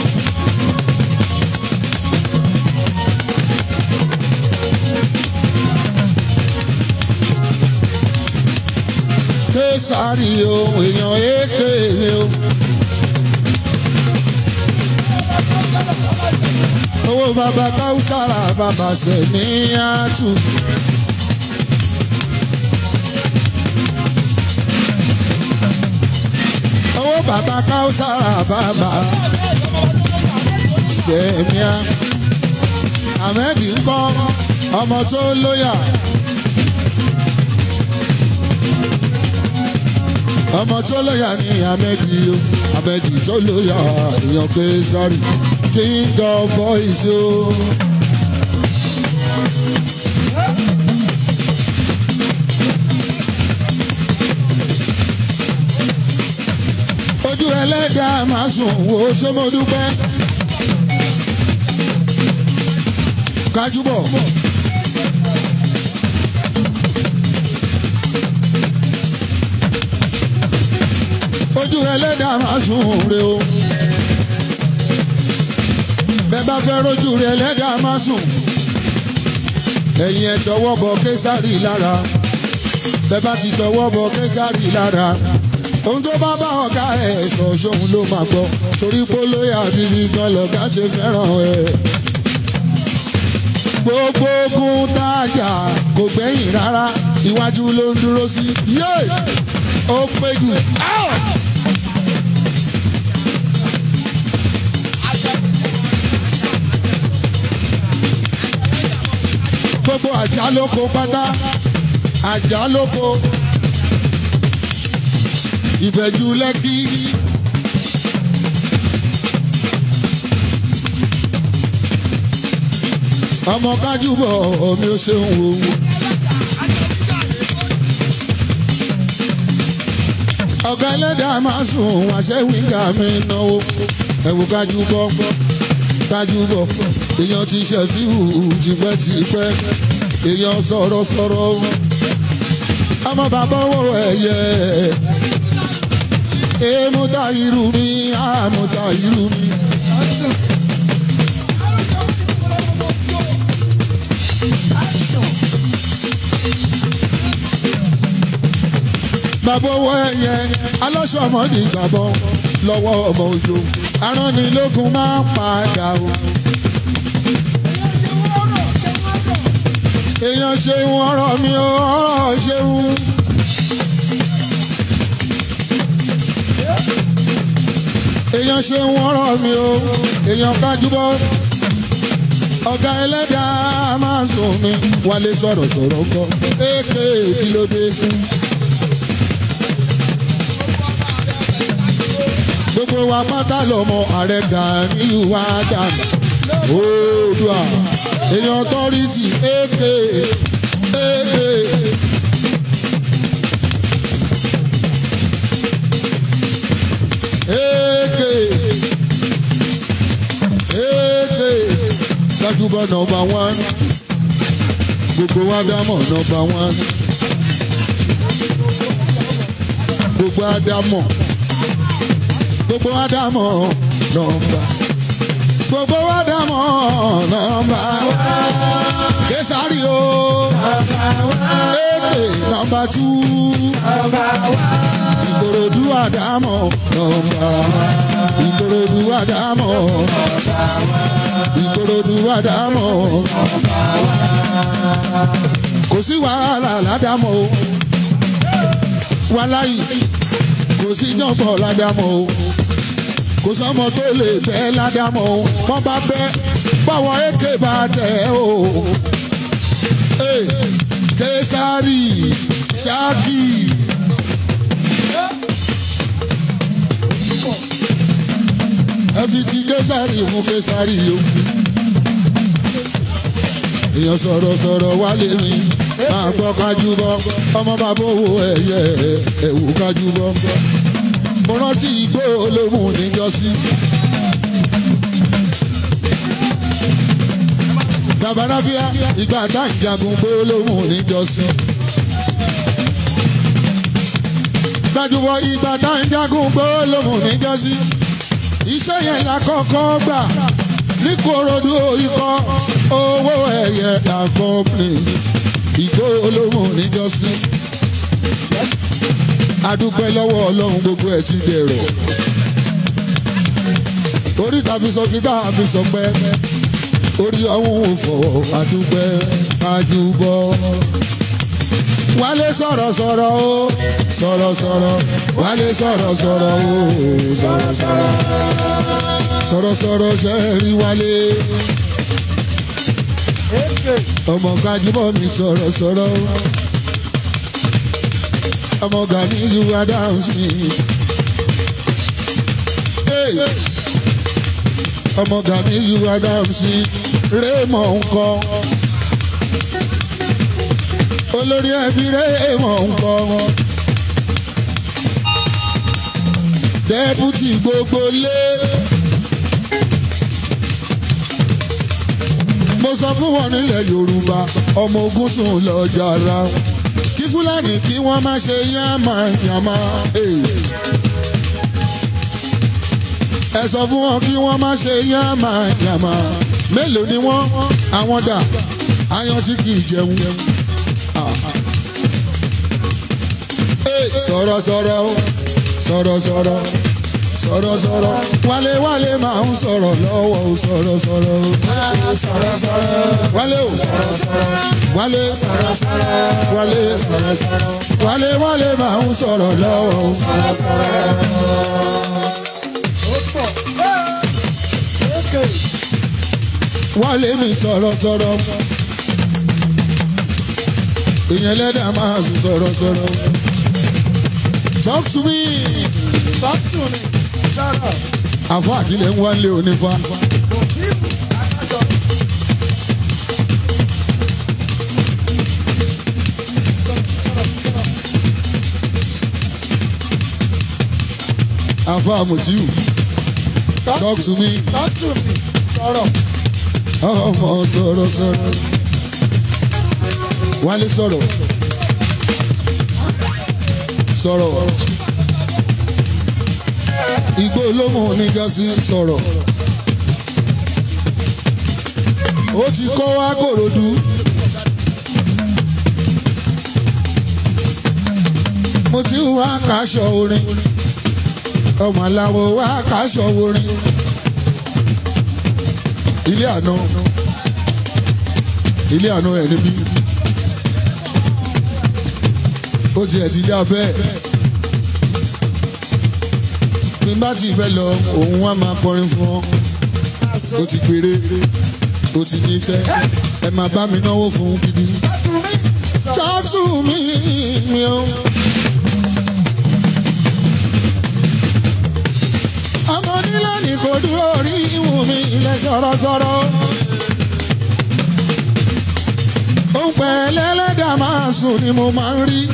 késàárì o èèyàn èké o. owó bàbá káwùsára bàbá sẹ̀mí àtù. owó bàbá káwùsára bàbá sẹ̀míà. ahmed ń kọ́ ọmọ tó lóyà. ọmọ tó lóyà ní ahmed o ahmed tó lóyà èèyàn pé sọ́rí king of boys o. ojú ẹlẹ́dàá máa sùn wo sọmọdúpẹ́. kájúbọ̀. ojú ẹlẹ́dàá máa sùn re o. bẹ́ẹ̀ bá fẹ́ rojú rẹ̀ ẹlẹ́dàá máa sùn. ẹ̀yin ẹ̀ tọwọ́ bọ késàrì lára. bẹ́ẹ̀ bá ti tọwọ́ bọ késàrì lára ohun tó bá bá ọ̀gá ẹ̀ sọ ṣóun ló máa gbọ́ torí polóyà bíbí gan lọ̀gá ṣe fẹ́ràn ẹ̀. gbogbo ogun tájà kò gbẹ̀yìn rárá iwájú ló ń dúró sí yé ó pé jù. gbogbo àjà lóko pátá àjà lóko ìbẹ̀jú lẹ́kí. ọmọ kájúbọ̀ omi ó ṣeun wo. ọ̀gá ẹlẹ́dàá máa sùn àṣẹ wíńgà mi náwó ẹ̀wù kájúbọ̀ kájúbọ̀ èèyàn ti ṣẹ̀fíhù tipẹ́tipẹ́ èèyàn sọ̀rọ̀ sọ̀rọ̀ ọmọ bàbá owó ẹ̀yẹ èmúta irú mi àmúta irú mi. bàbá owó ẹyẹ alọ́sọ̀mọ́dì gbàbọ̀ lọ́wọ́ ọmọ òjò aránilógún máa ń padà o. èèyàn ṣeun ọ̀rọ̀ mi ò ọ̀rọ̀ ṣeun. èèyàn ṣeun ọ̀rọ̀ mi ò èèyàn kájúbọ́. ọ̀gá ẹlẹ́dàá máa sùn mi wálé sọ̀rọ̀ sọ̀rọ̀ kọ́ èké kí ló dé fún. gbogbo wa pátá lọmọ ààrẹ Gani Adams oòdùà èèyàn tọ́rìtì èké èké. èké èké gbajúbọ̀ nọmba wán gbogbo wa dámọ̀ nọmba wán gbogbo ádámọ̀ gbogbo ádámọ̀ nọmba gbogbo ádámọ̀ nọmba késàrí o èké nọmba tú ìkòròdú ádámọ̀ nọmba ìkòròdú ádámọ̀ ìkòròdú ádámọ̀ kò sí wàhálà ládàmọ̀ o wàláyì kò sí jọ̀bọ̀ ládàmọ̀ o kò sọ́mọ tó lè fẹ́ ládàmọ̀ o wọ́n bá bẹ́ báwọn èké bá tẹ̀ o. Hey, Késárì Ṣáàkì. ẹ fi ti Késárì fún Késárì yòókù. èèyàn sọ̀rọ̀ sọ̀rọ̀ wálé mi máa gbọ́ kájú bọ́ ọmọ bàbá owó ẹ̀yẹ ẹ̀wù kájú bọ́ mo rántí igbó olómù níjọ́sí. bàbá rábíà ìgbà tá à ń jagun gbó olómù níjọ́sí. gbajúmọ̀ ìgbà tá à ń jagun gbó olómù níjọ́sí. iṣẹ́ yẹn la kọ́kọ́ gbà ní korodu ikọ̀ owó ẹ̀yẹ àkọ́pì ìgbó olómù níjọ́sí adúpẹ́ lọ́wọ́ ọlọ́run gbogbo ẹ̀ ti dẹ̀rọ̀ orí ta fi sọ kí bá a fi sọ pẹ́ orí ọ̀hún ò fọ̀ adúpẹ́ ajúbọ. wálé sọ̀rọ̀ sọ̀rọ̀ o sọ̀rọ̀ sọ̀rọ̀ wálé sọ̀rọ̀ sọ̀rọ̀ o sọ̀rọ̀ sọ̀rọ̀ sọ̀rọ̀ sọ̀rọ̀ ṣe é rí wálé. ọmọ kájúbọ̀ mi sọ̀rọ̀ sọ̀rọ̀ o ọmọ Gani Adams mi. Hey! ọmọ Gani Adams rémọ̀ ńkọ́. olórí ẹbí rémọ̀ ńkọ́. dẹ́pútì gbogbo lé. mo sọ fún wọn nílẹ̀ Yorùbá ọmọ ogun sùn lọ jàrá kí fúlàní kí wọ́n má ṣe yánmayànmá. ẹ sọ fún wọn kí wọ́n má ṣe yánmayànmá. mélòó ni wọ́n àwọn dà ayan tí kì í jẹun. sọ̀rọ̀ sọ̀rọ̀ sọ̀rọ̀ sọ̀rọ̀ sọ̀rọ̀ sọ̀rọ̀ wálé wálé máa ń sọ̀rọ̀ lọ́wọ́ o sọ̀rọ̀ sọ̀rọ̀ sọ̀rọ̀ sọ̀rọ̀ wálé o sọ̀rọ̀ sọ̀rọ̀ wálé sọ̀rọ̀ sọ̀rọ̀ wálé sọ̀rọ̀ sọ̀rọ̀ wálé wálé máa ń sọ̀rọ̀ lọ́wọ́ o. sọ̀rọ̀ sọ̀rọ̀. ó pọ̀ ókè wálé mi sọ̀rọ̀ sọ̀rọ̀ ìyẹn lẹ́dà máa sùn sọ̀rọ̀ sọ̀rọ̀ talk to me sọ́tún ni sọ̀rọ̀ àfọ àkílẹ̀ ń wálé onífá kò tí ì bù adájọ́ sọ̀rọ̀ sọ̀rọ̀ sọ̀rọ̀ àfọ àmùtíù talk to me sọ́tún ni sọ̀rọ̀ ọmọ sọ̀rọ̀ sọ̀rọ̀ wálé sọ̀rọ̀ sọ̀rọ̀ igbó olómù oníjọ́sí sọ̀rọ̀ ó ti kọ́ wá kòròdú mo ti wá kaṣọ orin ọmọ aláwo wá kaṣọ orin ilé àná ilé àná ẹ̀ níbí ó tiẹ̀ ti dá bẹ́ẹ̀ bí n bá ti fẹ́ lọ òun wá máa kọrin fún ọ ó ti péré ó ti ní iṣẹ́ ẹ máa bá mi náwó fún gidi ṣáàtú mi mi o. ọmọ nílẹ̀ ní kò dúró orí ìwọ̀n mi ilẹ̀ sọ̀rọ̀sọ̀rọ̀. ó ń pẹ́ lẹ́lẹ́dàá máa sùn ni mo máa ń rí.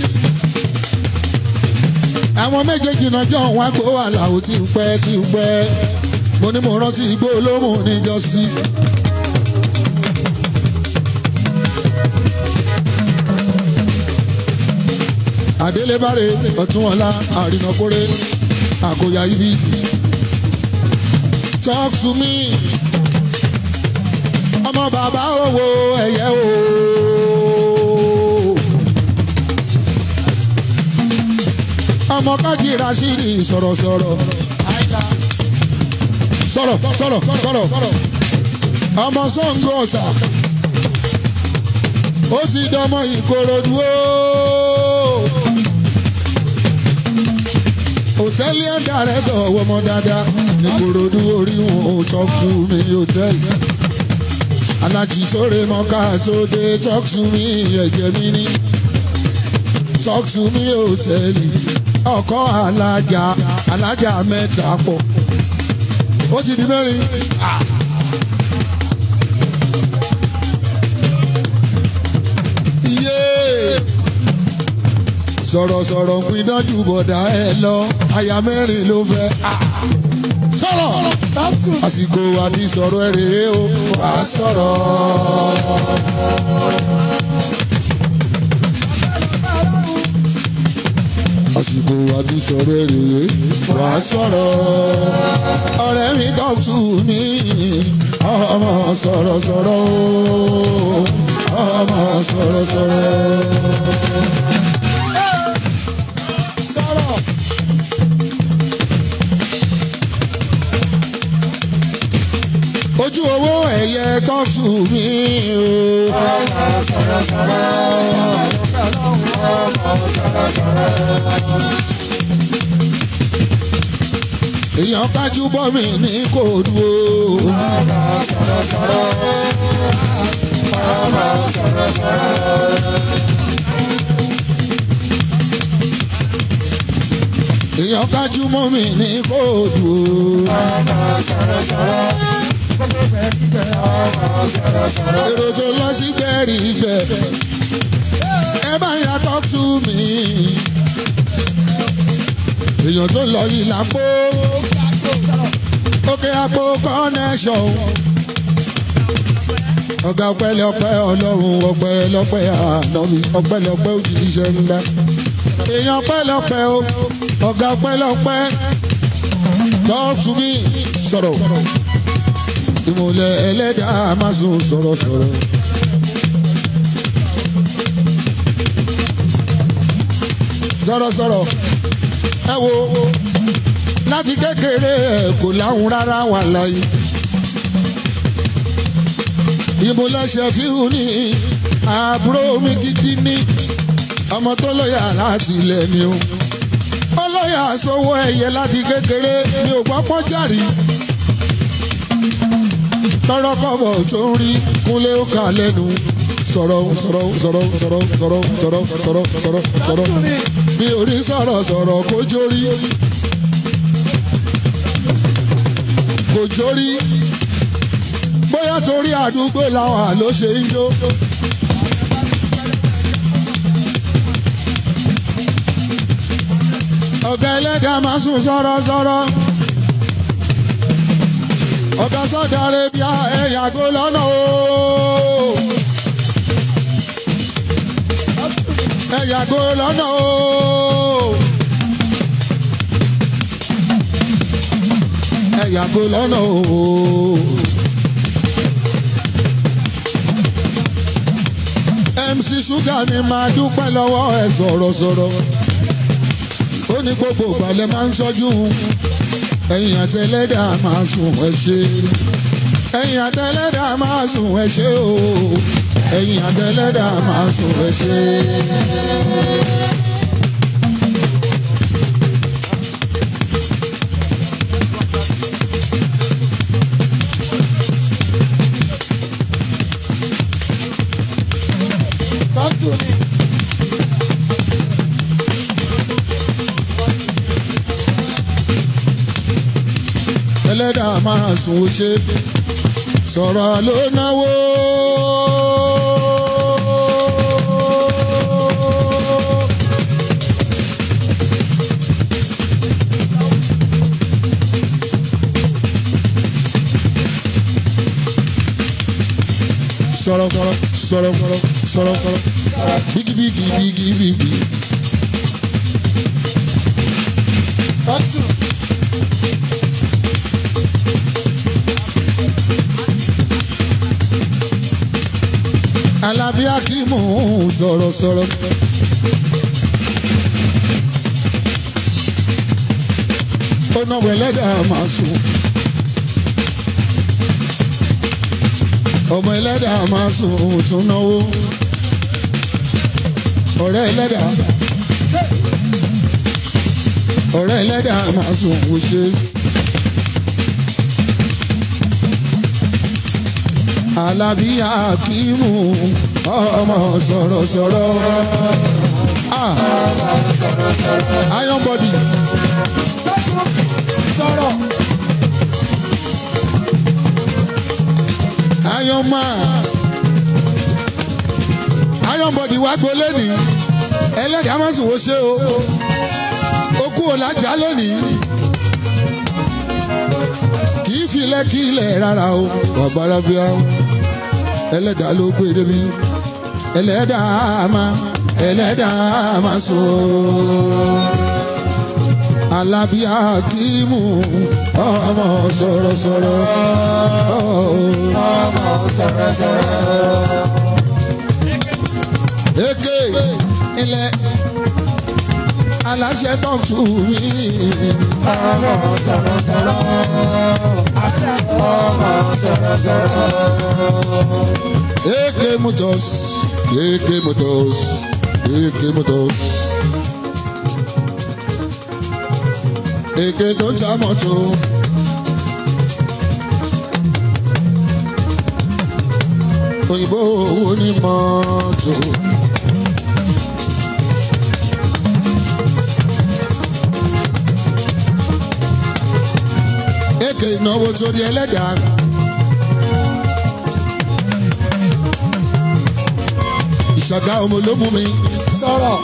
àwọn méjèèjì náà jọ wá gbó àlàó tí ń pẹ́ tí ń pẹ́. mo ní mo rántí igbó olóhùn níjọ́sí. àdélébárè ọ̀túnwọlá àrìnàkórè àkóyá ibi talk to me ọmọ bàbá owó ẹ̀yẹ o. ọmọ kájí rasidi sọ̀rọ̀sọ̀rọ̀ sọ̀rọ̀ sọ̀rọ̀ sọ̀rọ̀ ọmọ Ṣàngó Ọ̀tà ó ti dọmọ Ìkòròdú o. hòtẹ́ẹ̀lì ẹ̀dá rẹ̀ dọ̀wọ́ ọmọ dáadáa ní Ìkòròdú orí wọn ò talk to me hòtẹ́ẹ̀lì. alájí sóre mọ́ká tó dé talk to me ẹ̀jẹ̀ mi ní talk to me hòtẹ́ẹ̀lì ọkọ alájà alájà mẹ́ta pọ̀ ó ti di mẹ́rin. iye sọ̀rọ̀sọ̀rọ̀ ń pin dájú bọ̀dá ẹ lọ aya mẹ́rin ló fẹ́. sọ̀rọ̀ àsìkò àti sọ̀rọ̀ ẹ rèé o wà á sọ̀rọ̀. àsìkò àti sọ̀rọ̀ ẹ rèé wà á sọ̀rọ̀. ọ̀rẹ́ mi talk to me ọmọ sọ̀rọ̀ sọ̀rọ̀ o ọmọ sọ̀rọ̀ sọ̀rọ̀. sọ̀rọ̀. ojú owó ẹ̀yẹ talk to me o. ọmọ sọ̀rọ̀ sọ̀rọ̀. ọmọ sọ̀rọ̀ sọ̀rọ̀. èèyàn kájú bọ́ mi ní kóòdù o. ọmọ sọ̀rọ̀ sọ̀rọ̀. ọmọ sọ̀rọ̀ sọ̀rọ̀. èèyàn kájú mọ́ mi ní kóòdù o. ọmọ sọ̀rọ̀ sọ̀rọ̀. gbogbo bẹ́ẹ̀ kíkẹ́ ọmọ sọ̀rọ̀ sọ̀rọ̀. èrò tó lọ sí gbẹ̀rì ibẹ̀. ẹ bá yà talk to me. èèyàn tó lọ yìí lápò. òkè àpò connection. ọ̀gá ọpẹ́lọpẹ́ ọlọ́run ọpẹ́lọpẹ́ ànámi ọpẹ́lọpẹ́ òjìṣẹ́ ńlá. èèyàn ọpẹ́lọpẹ́ o ọ̀gá ọpẹ́lọpẹ́ talk to me sọ̀rọ̀ ìmùlẹ̀ ẹlẹ́dàá máa sùn sọ̀rọ̀ sọ̀rọ̀. sọ̀rọ̀ sọ̀rọ̀ ẹ wo láti kékeré ẹ kò láhùn rárá wà láyé. ìmùlẹ̀ ṣẹ̀fíhù ní àbúrò mi gidi ní ọmọ tó lọ́yà láti ilẹ̀ ni o. ó lọ́yà sówó ẹ̀yẹ láti kékeré mi ò gbọ́ pọ́jàrí tọrọ kọ́bọ̀ tó ń rí kúnlé ó kà lẹ́nu sọ̀rọ̀ sọ̀rọ̀ sọ̀rọ̀ sọ̀rọ̀ sọ̀rọ̀ sọ̀rọ̀ sọ̀rọ̀ sọ̀rọ̀ sọ̀rọ̀ bí orí sọ̀rọ̀ sọ̀rọ̀ kó jórí kò jórí bóyá torí àdúgbò làwọn àló ṣe ń jó. ọ̀gá ẹlẹ́dàá máa sùn sọ̀rọ̀ sọ̀rọ̀ ọ̀gá Saudi Arabia ẹ yàgò lọ́nà o. ẹ yàgò lọ́nà o. ẹ yàgò lọ́nà o. MC Sugar ni máa dúpẹ́ lọ́wọ́ ẹ sọ̀rọ̀ sọ̀rọ̀. ó ní gbogbo ìgbàlẹ̀ máa ń ṣọ́jú ẹ̀yìn àtẹlẹ́dà máa sùn ẹ ṣe ẹ̀yìn àtẹlẹ́dà máa sùn ẹ ṣe o ẹ̀yìn àtẹlẹ́dà máa sùn ẹ ṣe. Tọ́tù ni. ẹlẹ́dà máa sùn ó ṣe sọ̀rọ̀ ló náwó. sọ̀rọ̀ sọ̀rọ̀ sọ̀rọ̀ sọ̀rọ̀ sọ̀rọ̀ sọ̀rọ̀ bíkí bíkí bíkí bíkí. Tọ́tù. Alábí Akímù sọ̀rọ̀ sọ̀rọ̀. ó náwó ẹlẹ́dàá máa sùn. ọmọ ẹlẹ́dàá máa sùn tún náwó. ọ̀rẹ́ ẹlẹ́dàá. ọ̀rẹ́ ẹlẹ́dàá máa sùn wò ṣe. Alábí Akímù ọmọ sọ̀rọ̀sọ̀rọ̀. Ah, Iron body. Sọ̀rọ̀. Iron man. Iron body wá gbolé ní. Ẹlẹ́dàá máa sùn wò ṣe o. Ó kú ò lájà lónìí. Kì í filẹ̀ kí ilẹ̀ rárá o. Bàbára bíá o. Ẹlẹ́dàá ló gbé débi. Ẹlẹ́dàá máa ẹlẹ́dàá máa sùn. Alábí Akímù ọmọ sọ̀rọ̀sọ̀rọ̀. Ọmọ sọ̀rọ̀sọ̀rọ̀. Eke ilẹ̀ aláṣẹ tọ́tù mi. Ọmọ sọ̀rọ̀sọ̀rọ̀. Ọmọ sọ̀rọ̀sọ̀rọ̀. Eke Motors, Eke Motors, Eke Motors. Eke tó ta mọ́tò. Òyìnbó owó ní mọ́tò. Eke ìnáwó sórí ẹlẹ́dàá. Ìṣàgá ọmọ ló mú mi. Sọ̀rọ̀.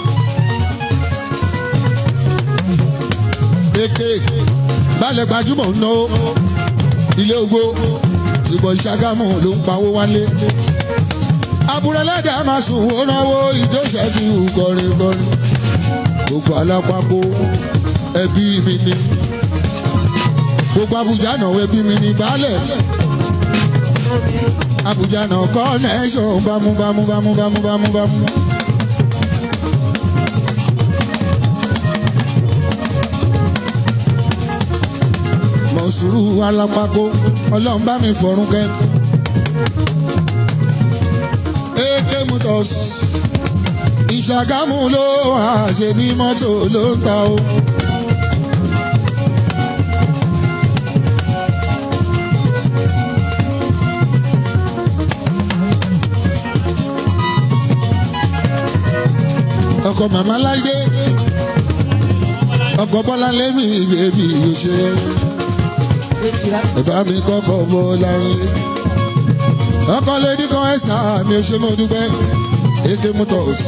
Eke balẹ̀ gbajúmọ̀ ń náwó ilé ogbó ṣùgbọ́n ìṣàgámù ló ń pawó wálé. Àbúrẹ́lẹ́dà máa sùn ó náwó ìjọsẹ̀fì kọrin kọrin. Gbogbo alápapọ̀ ẹbí mi ni. Gbogbo Abuja náà ẹbí mi ni baálẹ̀. Abuja náà connection bámú bámú bámú bámú bámú bámú. Mọ̀sùrù alápákó ọlọ́run bá mi fọ̀rùn kẹ́. Eke Motors Ìṣàgámù ló wà ṣe bí mọ́tò ló ń ta o. ọkọ màmá láìdé ọkọ bọ́lá lẹ́mí bèbí yóò ṣe ẹ bá mi kọ́kọ́ bọ́lá lé ọkọ lady kan ẹ́sítà mi ò ṣe mo dúpẹ́ Eke Motors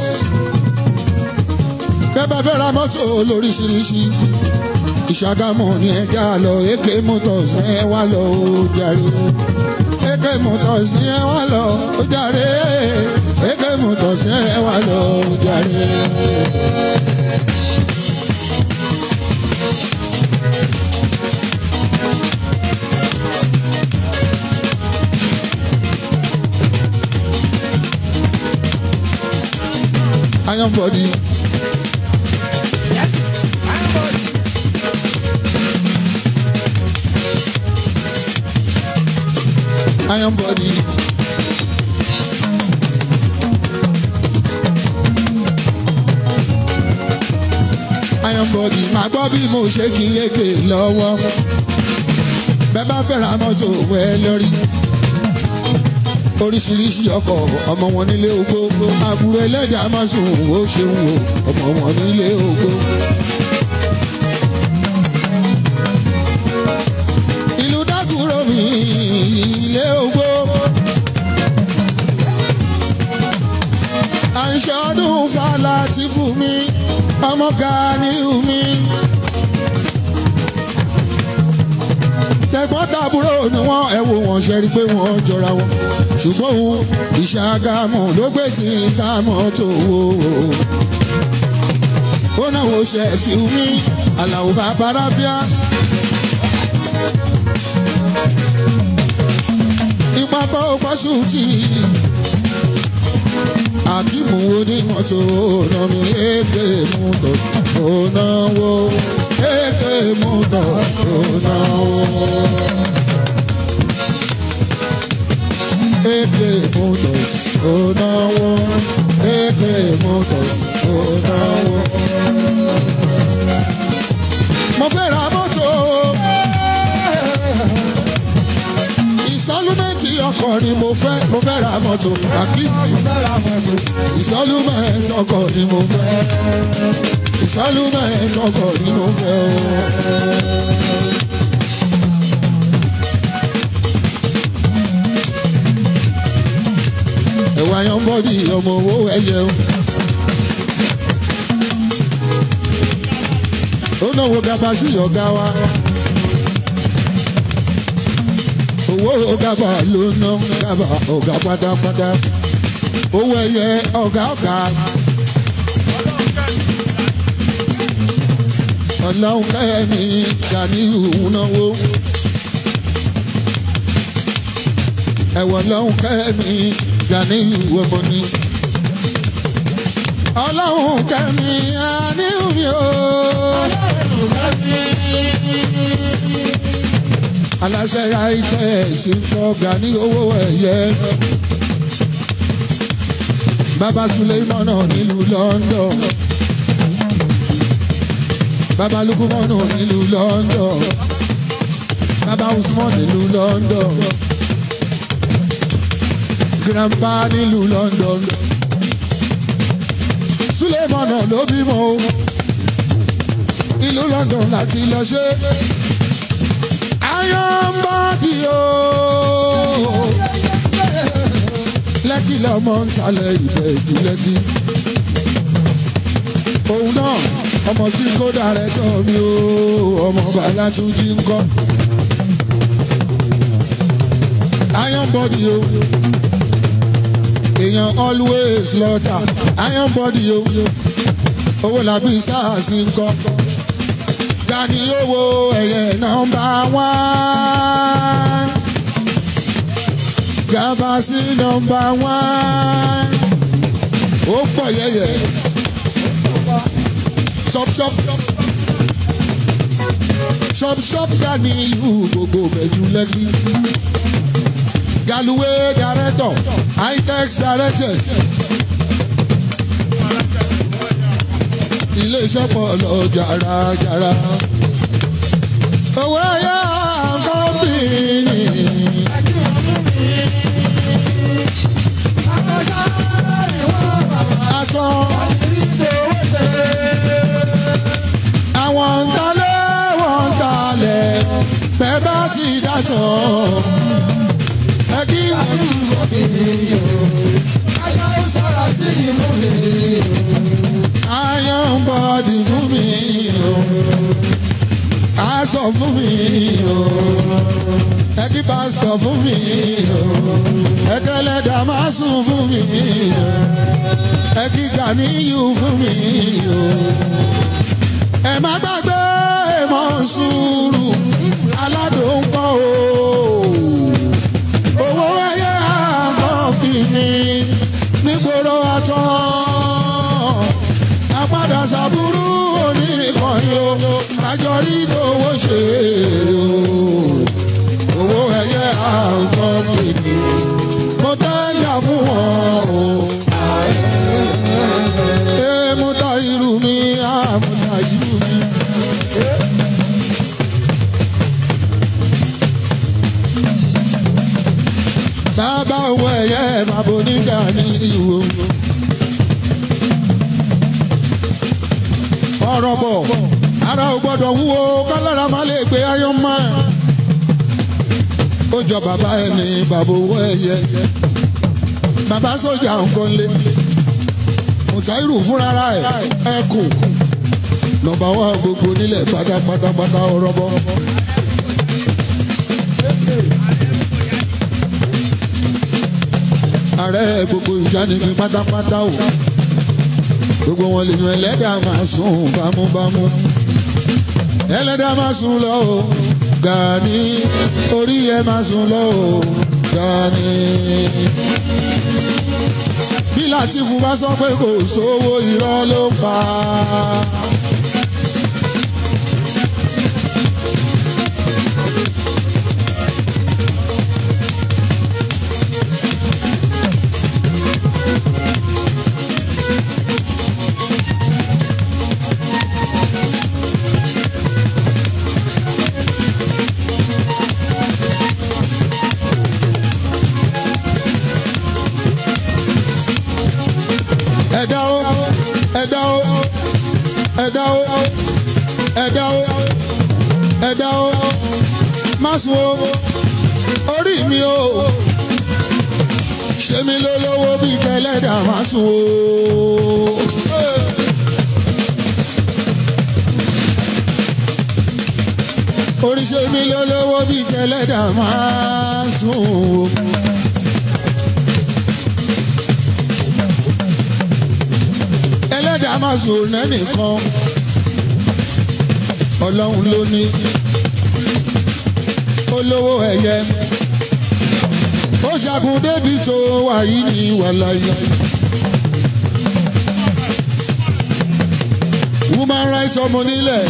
bẹ́ẹ̀ bá fẹ́ ra mọ́tò lóríṣiríṣi Ìṣàgámù ni ẹja lọ Eke Motors ní ẹ wá lọ ó jàre Eke Motors ní ẹ wá lọ ó jàre Eke Motors ní ẹ wá lọ ó jàre. Iron body. iron body. iron body máa gbọ́ bí mo ṣe kí yéke lọ́wọ́ bẹ́ẹ̀ bá fẹ́ ra mọ́tò wẹ́ lórí oríṣiríṣi ọkọ̀ ọmọ wọn nílé ogbó àbúrò ẹlẹ́dàá máa sùn ó ṣeun o ọmọ wọn nílé ogbó. ìlú dákúrò mi ilé ogbó. à ń ṣọdún fàlà tí fún mi ọmọ Ganiu mi. tẹ̀gbọ́n tàbúrò ni wọ́n ẹ wo wọn ṣe rí pé wọ́n jọra wọn ṣùgbọ́n òun ìṣàgámù ló gbé tí ń ta mọ́tò wò ó náà wo ṣe fi mí àlàó bàbá rábíà. ìpapọ̀ pọ̀ṣù tí àkímù onímọ̀tò náà mi èké mú tọ̀ ó náwó èké mú tọ̀ ó náwó. Èké motors ó náwó èké motors ó náwó. Mo fẹ́ ra mọ́tò. Ìsọ́lúmẹ́ǹtì ọkọ̀ ni mo fẹ́ mo fẹ́ ra mọ́tò. Àkí ìsọ́lúmẹ́ǹtì ọkọ̀ ni mo fẹ́. Ìsọ́lúmẹ́ǹtì ọkọ̀ ni mo fẹ́. ẹ̀wà yan bọ́dì ọmọ owó ẹ̀yẹ o. ó náwó gaba sí ọ̀gá wa. owó gaba ló ná gaba ọ̀gá pátápátá. owó ẹ̀yẹ ọ̀gá ọ̀gá. ọlọ́run kẹ́mi Ganiu náwó. ẹ̀wọ̀n lọ́hùn kẹ́mi Ganiu ọmọ ni. ọlọ́run kẹ́mi Ganiu mi o. aláṣẹ àìtẹ́ ṣùkọ́ Ganiu owó ẹ̀yẹ. bàbá Suleimana nílùú London. bàbá Lukumanu nílùú London. bàbá Usman nílùú London grandpa nílùú London Sulemana ló bímọ o ìlú London láti lọ ṣe ayọ̀mbọ́dì o lẹ́kì lọ́mọ ń talẹ̀ ìbẹ̀ jù lẹ́kì òun náà ọmọ tí kò dàrẹ́ tọ́ mi o ọmọ bàlá tún jí ń kọ́ ayọ̀mbọ́dì o èèyàn always lọ́tà iron body o owó làbí sars ń kọ́ Gani owó ẹ̀yẹ nọ́mbà wán Gabasi nọ́mbà wán ó pọ̀ yẹ̀yẹ̀ shop shop shop shop Ganiu gbogbo bẹ̀jú lẹ́bí. Galuwe director itex directors iléeṣẹ́ pọ̀ lọ jàràjàrà owó ẹ̀yà kọ́mpìnì. Atọ́ àwọn ń talẹ̀ wọ́n ń talẹ̀ bẹ́ẹ̀ bá ti dàtọ̀ ẹbí ayọ̀ ń bọ̀dì fún mi o aṣọ fún mi o ẹbí pásítọ̀ fún mi o ẹgbẹ́lẹ́dà máa sùn fún mi o ẹbí Ganiu fún mi o ẹ má gbàgbé mọ́ sùúrù aládùn pọ̀ o owó ẹyẹ àkọ́kìnní nígboro àtọ́ apádà sàbúrú oníkànnì o àjọrí owó ṣe o owó ẹyẹ nǹkan pèlè mo dáyà fún wọn o. Ee mo dá irú mi, ah mo dá irú mi. Bàbá owó ẹ̀yẹ bàbá oníjà ní ìwò. Ọ̀rọ̀ bọ̀, ara ò gbọ́dọ̀ wúwo, kálára má lè gbé ayọ́ mọ́. Ó jọ bàbá ẹni bàbá owó ẹ̀yẹ. Bàbá sójà nǹkan lé. Mùtáírù fúnra ẹ̀ ẹkùn. Nọmba wá gbogbo nílẹ̀ pátápátápátá ọ̀rọ̀ bọ̀. ààrẹ gbogbo ìjánigbé pátápátá o gbogbo wọn lè yan ẹlẹ́dàá máa sùn bámúbámú ẹlẹ́dàá máa sùn lọ o Gani orí ẹ máa sùn lọ o Gani. bí Látìfù bá sọ pé kò sówó irọ́ ló ń pa. ẹ̀dá o ẹ̀dá o ẹ̀dá o ẹ̀dá o ẹ̀dá o má sùn o orí mi o ṣe mi lólówó bíi tẹ́lẹ̀dá má sùn o. orí ṣe mi lólówó bíi tẹ́lẹ̀dá má sùn o. ẹlẹ́dàá máa sùn lẹ́nìkan ọlọ́run ló ní olówó ẹ̀yẹ ó jagun débi tó wà yìí ní wàláyé. woman rights ọmọ nílẹ̀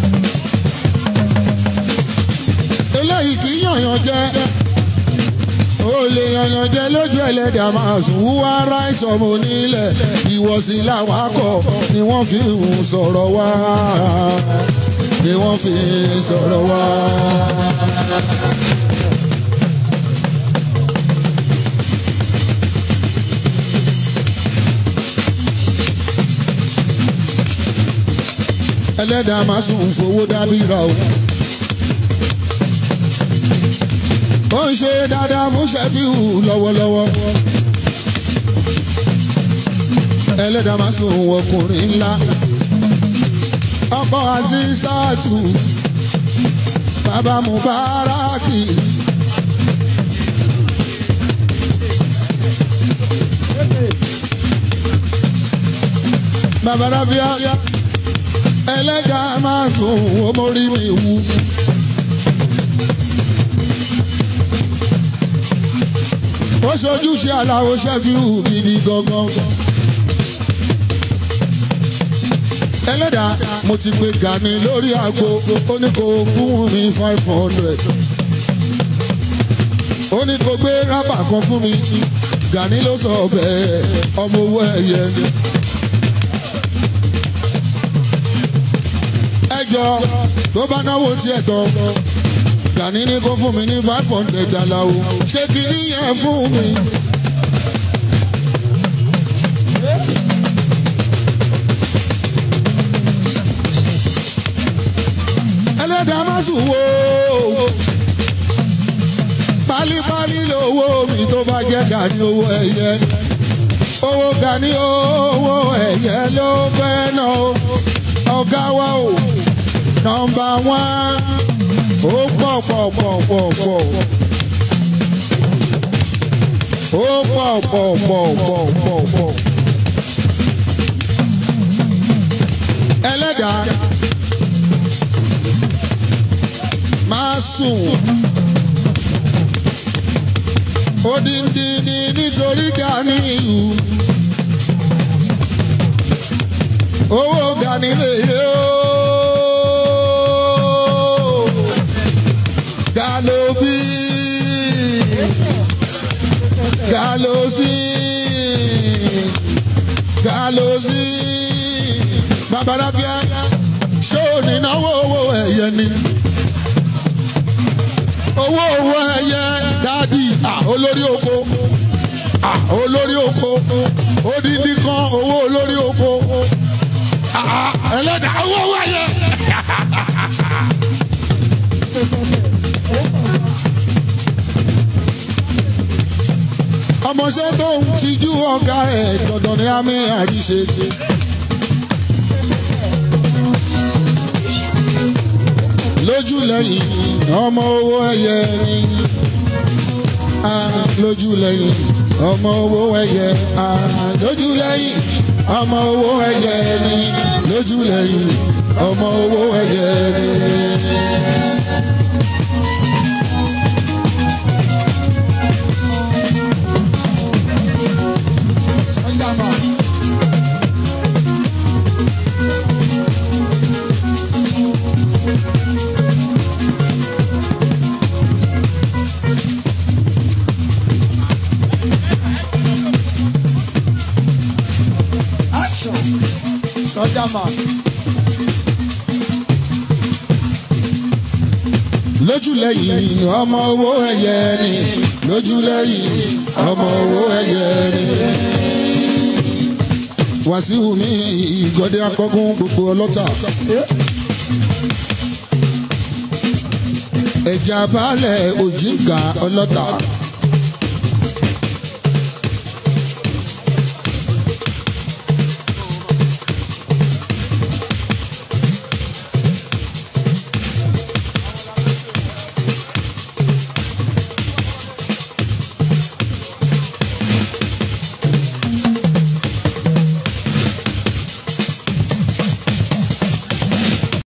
eléyìí kì í yànyàn jẹ́ ó lè yanyan jẹ lójú ẹlẹ́dàá máa sùn wúwá ráìtì ọmọ onílẹ̀ ìwọ̀sí làwọn akọ ni wọ́n fi ń sọ̀rọ̀ wá ni wọ́n fi ń sọ̀rọ̀ wá. ẹlẹ́dàá máa sùn fowó dábìrà o. ó ń ṣe dáadáa fún ṣẹ́fíù lọ́wọ́lọ́wọ́. ẹlẹ́dàá máa sùn ọkùnrin ńlá. ọkọ àṣìṣàtù bàbá mubaraki. bàbá rábíà ẹlẹ́dàá máa sùn ó mórí mi wú. ó ṣojúṣe aláwo ṣẹ́fíù gidi gangan. ẹlẹ́dàá mo ti pe Gani lórí aago ó ní kó fún mi five hundred. ó ní kó gbé rábà kan fún mi Gani ló sọ bẹ́ẹ̀ ọmọ owó ẹ̀yẹ ni. ẹjọ́ tó bá náwó tiẹ̀ tán. Gani ní kó fún mi ní five hundred aláwo ṣé kí níyẹn fún mi. ẹlẹ́dàá má sùn wò ó pálípálí lówó mi tó bá jẹ́ Gani owó ẹ̀yẹ owó Gani owó ẹ̀yẹ ló fẹ́ náà ọ̀gá wa o nọ́mbà wán ó pọ̀ pọ̀ pọ̀ pọ̀ pọ̀ ó pọ̀ pọ̀ pọ̀ pọ̀ pọ̀ pọ̀ ẹlẹ́dàá máa sùn odindi ni nítorí Gani ìlú owó Gani lè yé o. Galobi galosi galosi babalafia ṣó nínáwó owó ẹ̀yẹ ni owó owó ẹ̀yẹ dádì ah, olórí oko ah, olórí oko odidi kan owó olórí oko ah, ẹlẹ́dàá owó owó ẹ̀yẹ. ọmọọṣẹ́ tó ń tijú ọ̀gá ẹ̀ dandan ní àmì àríṣe. lójú lẹ́yìn ọmọ owó ẹyẹ ni Ah, lójú lẹ́yìn ọmọ owó ẹyẹ Ah, lójú lẹ́yìn ọmọ owó ẹyẹ ni lójú lẹ́yìn ọmọ owó ẹyẹ ni. Action. Sọ́jà máa. lójú lẹ́yìn ọmọ owó ẹyẹ ni lójú lẹ́yìn ọmọ owó ẹyẹ ni. wàsíù mi ìgọ́dẹ akọ́gun gbogbo ọlọ́tà. ẹja balẹ̀ òjìǹkà ọlọ́tà.